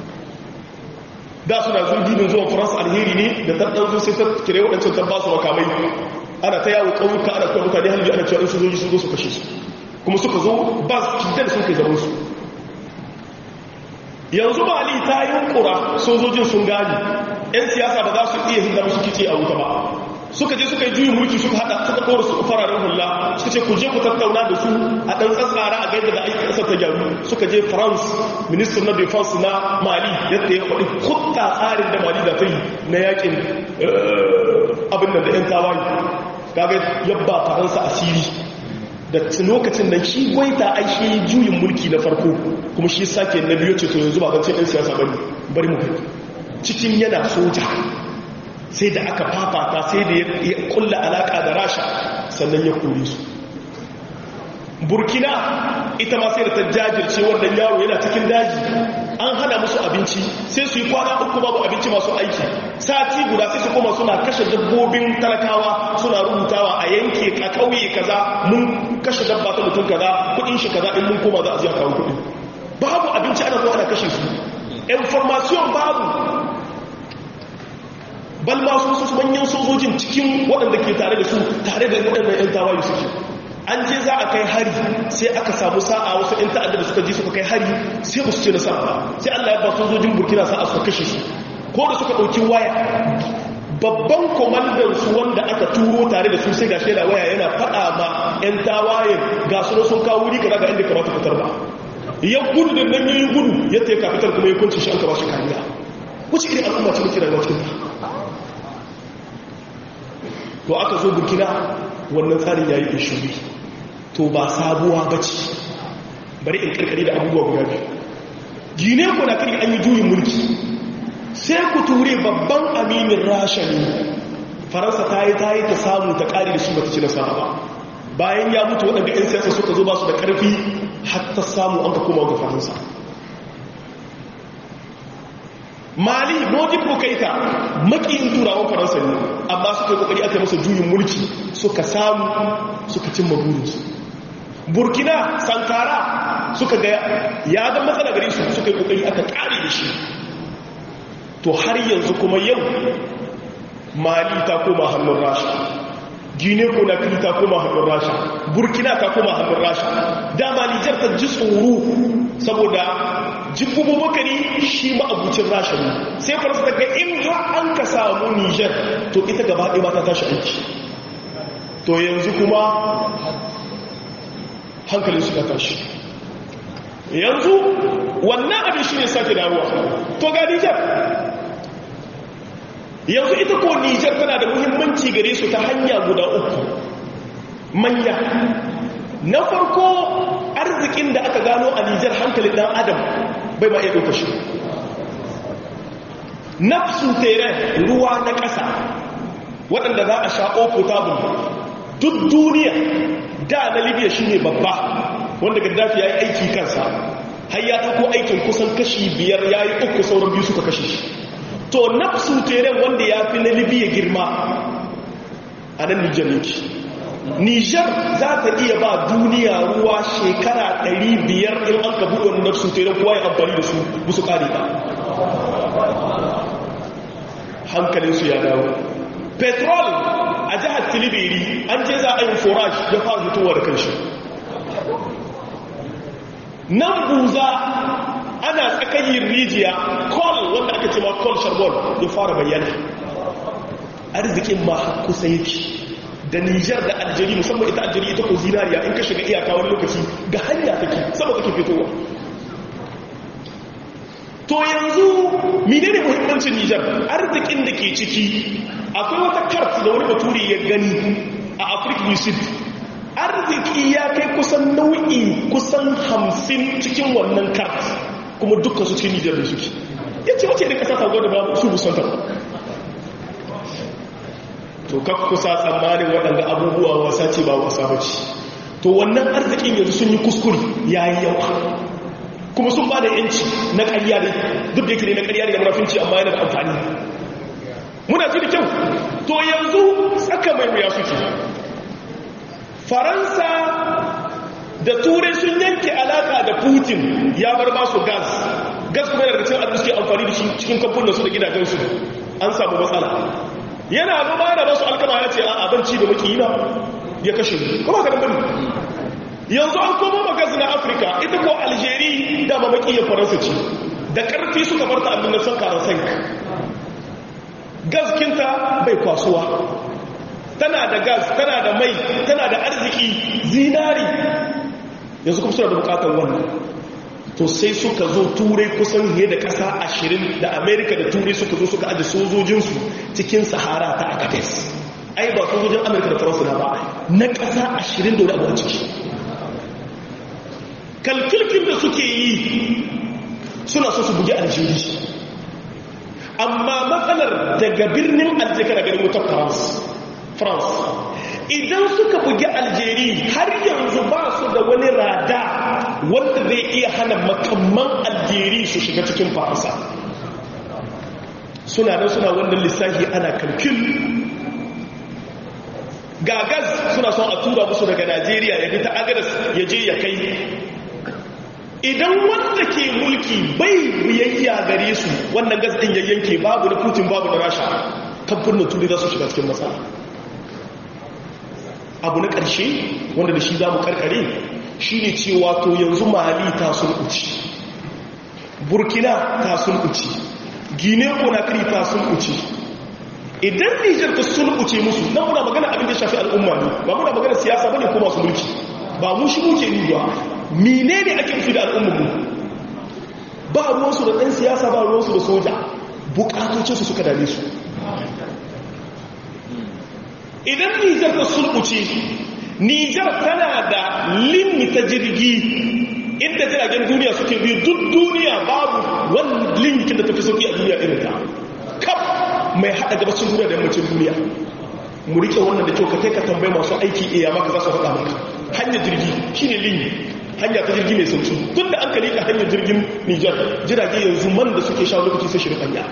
da suna zurginin zuwan faransa alheri ne da taɗanzu sai ta kire waɗancan ta ba su makamai ana ta yawo ƙauyuka ana kuwa mutane halbi ana cewa in sojoji sun zo su kashe su kuma suka zo ba su kidan sun kai zaman su yanzu mali ta yi kura sojojin sun gani 'yan siyasa ba za su iya hinda musu kice a wuta ba suka je suka yi juyin mulki suka hada suka kora su fararen hula suka ce ku je ku tattauna da su a ɗan tsatsara a gaida da aiki ƙasar ta gyaru suka je france minister na defense na mali yadda ya faɗi kutta tsarin da mali da ta yi na yakin abin da 'yan tawaye kaga yabba faransa asiri da lokacin da shi gwaita ai shi juyin mulki na farko kuma shi sake na biyu ce to yanzu ba zancen 'yan siyasa bane bari mu cikin yana soja sai da aka fafata sai da ya kulla alaka da rasha sannan ya kore su burkina ita ma sai da ta jajirce wannan yaro yana cikin daji an hana musu abinci sai su yi kwana uku babu abinci masu aiki sati guda sai su koma suna kashe dabbobin talakawa suna rubutawa a yanke a kauye kaza mun kashe dabba ta mutum kaza kudin shi kaza in mun koma za a ji a kawo kudi babu abinci ana zuwa ana kashe su information babu bal ma su su manyan sojojin cikin waɗanda ke tare da su tare da waɗannan 'yan tawaye suke an je za a kai hari sai aka samu sa'a wasu 'yan ta'adda da suka ji suka kai hari sai ba su ce nasara ba sai allah ya ba sojojin burkina sa'a suka kashe su ko da suka ɗauki waya babban kwamandan su wanda aka turo tare da su sai ga shaida waya yana faɗa ma 'yan tawaye ga su sun kawo wuri kaza ga inda kamata fitar ba ya gudu da nan yayi gudu yadda ya kafitar kuma ya kunce shi an kaba shi kariya wuce irin al'umma ce muke rayuwa cikin ta to aka zo burkina wannan tsarin ya yi ishuri to ba sabuwa ba ce bari in karkare da abubuwa guda biyu gine ku na kari an yi juyin mulki sai ku ture babban aminin rasha ne faransa ta yi ta yi ta samu ta kari da shi ba ta ci nasara ba bayan ya mutu waɗanda 'yan siyasa suka zo ba su da ƙarfi har ta samu an ka koma ga faransa mali modi ko kaita makiyin turawan faransa ne amma suka yi kokari aka masa juyin mulki suka samu suka cimma burinsu burkina sankara suka ga ya ga matsala gare su suka yi kokari aka kare da shi to har yanzu kuma yau mali ta koma hannun rasha gine konakiri ta koma hannun rasha burkina ta koma hannun rasha dama nijar ta ji tsoro saboda jibubu bakari shi ma'abucin rasha ne sai faransa ta ga in an ka samu nijar to ita gaba ɗaya ba ta tashi aiki to yanzu kuma hankalin suka tashi yanzu wannan abin shi ne sake dawowa to ga nijar yanzu ita ko nijar tana da muhimmanci gare su ta hanya guda uku manya na farko arzikin da aka gano a nijar hankalin dan adam bai ma iya ɗauka shi nafsu tere ruwa na ƙasa waɗanda za a sha potable duk duniya da na libya shi ne babba wanda gaddafi ya yi aiki kansa har ya ɗauko aikin kusan kashi biyar ya yi uku sauran biyu suka kashe shi to nafsu teren wanda ya fi na libya girma a nan nijar yake nijar za ta iya ba duniya ruwa shekara 500 in an ka buɗe wani nafsu teren kowa ya amfani da su musu ƙari ba hankalinsu ya dawo petrol a jihar tilibiri an je za a yi forage ya fara fitowa da kanshi nan buza ana tsakayin rijiya kol wanda aka ce ma kol sharbon ya fara bayyana arzikin ma kusa yake da nijar da aljeri musamman ita aljeri ita ko zinariya in ka shiga iyaka wani lokaci ga hanya take sama take fitowa to yanzu menene muhimmancin nijar arzikin da ke ciki akwai wata kart da wani baturi ya gani a afirka yusuf arziki ya kai kusan nau'i kusan hamsin cikin wannan kart kuma dukkan su cikin nijar da suke ya ce wace irin kasa ta gwada ba su musanta to kaf kusa tsammanin waɗanda abubuwa wasa ce ba wasa ba ce to wannan arzikin yanzu sun yi kuskure ya yi yawa kuma sun ba da yanci na ƙarya ne duk da yake ne na ƙarya ne da murafinci amma yana da amfani muna ji da kyau to yanzu tsaka mai wuya suke faransa da turai sun yanke alaka da putin ya bar ba su gas gas kuma daga cikin abin suke amfani da shi cikin kamfanin su da gidajensu an samu matsala yana noma da basu alkama ya ce a abinci da maki na ya kashe kuma ka dambani yanzu an koma magas na afirka ita ko algeri da mamaki ya faransa ce da karfi suka barta abin da son karan gaskinta bai kwasuwa tana da gas tana da mai tana da arziki zinari yanzu kuma suna da bukatar wannan to sai suka zo turai kusan ne da kasa ashirin da amerika da turai suka zo suka aji sojojinsu cikin sahara ta akates ai ba sojojin amerika da faransa na ba na kasa ashirin da wani abu a ciki kalkilkin da suke yi suna so su bugi aljiri amma matsalar daga birnin aljikar garin wutar france france idan suka bugi aljeri har yanzu ba su da wani rada wanda zai iya hana makamman aljeri su shiga cikin faransa suna nan suna wannan lissafi ana kalkil gagas suna son a tura musu daga najeriya ya bi ta agadas ya je ya kai idan wanda ke mulki bai biyayya gare su wannan gas din yayyanke babu da putin babu da rasha kamfanin turai za su shiga cikin matsala abu na ƙarshe wanda da shi za mu karkare shi ne cewa to yanzu mali ta sulkuci burkina ta sulkuci gine konakiri ta sulkuci idan nijar ta sulkuce musu na muna magana abin da shafi al'umma ne ba muna magana siyasa bane ko masu mulki ba mu shi muke ni ba mine ne ake nufi da al'ummarmu ba ruwansu da ɗan siyasa ba ruwansu da soja bukatocinsu suka dame su idan nijar ta sulbuce nijar tana da limita jirgi inda jiragen duniya suke biyu duk duniya babu wani limitin da ta fi sauki a duniya irin ta kaf mai haɗa gabacin duniya da yammacin duniya mu rike wannan da kyau ka kai ka tambayi masu aiki iya maka za su faɗa maka hanyar jirgi shine limi hanya ta jirgi mai sauki tun da an ka liƙa hanyar jirgin nijar jirage yanzu man da suke sha lokaci sai shirin hanya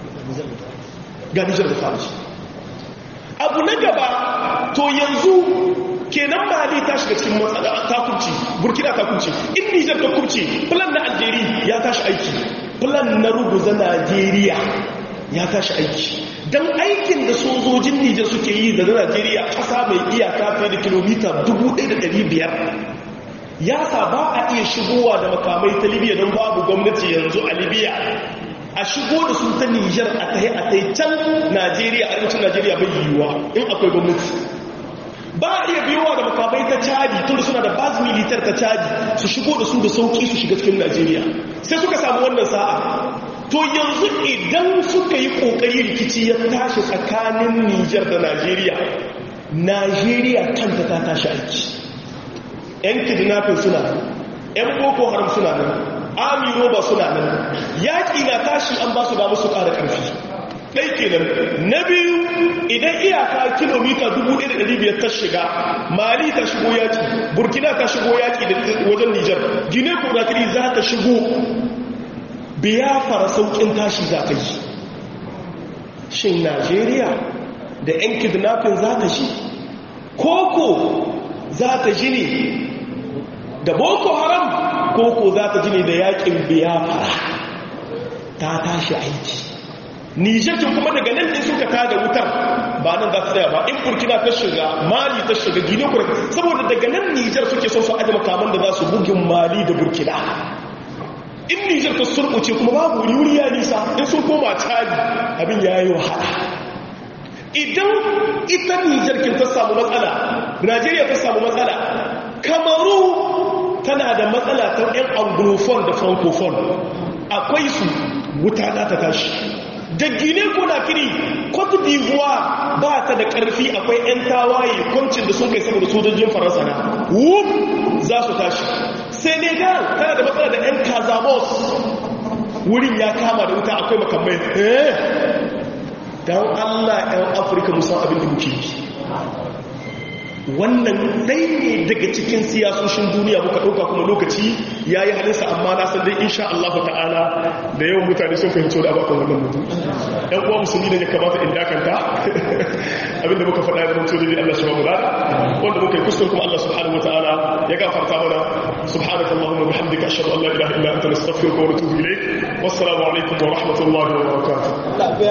ga nijar da fara abu na gaba to yanzu kenan mali ta shiga cikin matsala ta kubci burkina ta kubci in nijar ta kubci plan na algeria ya tashi aiki plan na ruguza najeriya ya tashi aiki don aikin da sojojin nijar suke yi da najeriya ƙasa mai iyaka fiye da kilomita 1500 ya sa ba a iya shigowa da makamai ta libya don babu gwamnati yanzu a libya a shigo da su ta nijar a tahi a tai can najeriya arewacin najeriya bai yiwuwa in akwai gwamnati ba a iya biyowa da makamai ta cadi tun da suna da baz militar ta cadi su shigo da su da sauki su shiga cikin najeriya sai suka samu wannan sa'a to yanzu idan suka yi kokari rikici ya tashi tsakanin nijar da najeriya najeriya kanta ta tashi aiki yan kidnapping suna nan yan boko haram suna nan army roba suna nan yaƙi na tashi an ba su damu su ƙara ƙarfi ɗai kenan na biyu idan iyaka kilomita 1500 ta shiga mali ta shigo yaƙi burkina ta shigo yaƙi wajen nijar gine konakiri za ta shigo biya fara sauƙin tashi za ta yi shin najeriya da 'yan kidnapping za ta shi koko za ta ji ne da boko haram koko za ta ji ne da yaƙin biya fara ta tashi aiki nijakin kuma daga nan ne suka tada wutar ba nan za ta tsaya ba in burkina ta shiga mali ta shiga gine kuma saboda daga nan nijar suke son su aji makaman da za su bugin mali da burkina in nijar ta surkuce kuma babu wuri wuri ya nisa in sun koma caji abin ya yi wahala idan ita nijar kin ta samu matsala najeriya ta samu matsala kamaru tana da matsala ta yan anglophone da francophone akwai su wuta za ta tashi da gine kiri cote d'ivoire ba ta da karfi akwai 'yan tawaye kwancin da sun kai saboda sojojin faransa na wuf za su tashi senegal tana da matsala da 'yan kazamos wurin ya kama da wuta akwai makamai eh don allah 'yan afirka musan abin da muke yi wannan dai ne daga cikin siyasoshin duniya muka ɗauka kuma lokaci ya yi halinsa amma na san dai insha Allah ta'ala da yawan mutane sun fahimci da abakan wannan mutum ɗan uwa musulmi da ya kamata in dakanta abinda muka faɗa da mutum da Allah shi mamula wanda muka yi kuskure kuma Allah subhanahu wa ta'ala ya gafarta mana subhanaka allahumma bihamdika ashhadu an la ilaha illa anta nastaghfiruka wa natubu ilayk wassalamu alaikum wa rahmatullahi wa barakatuh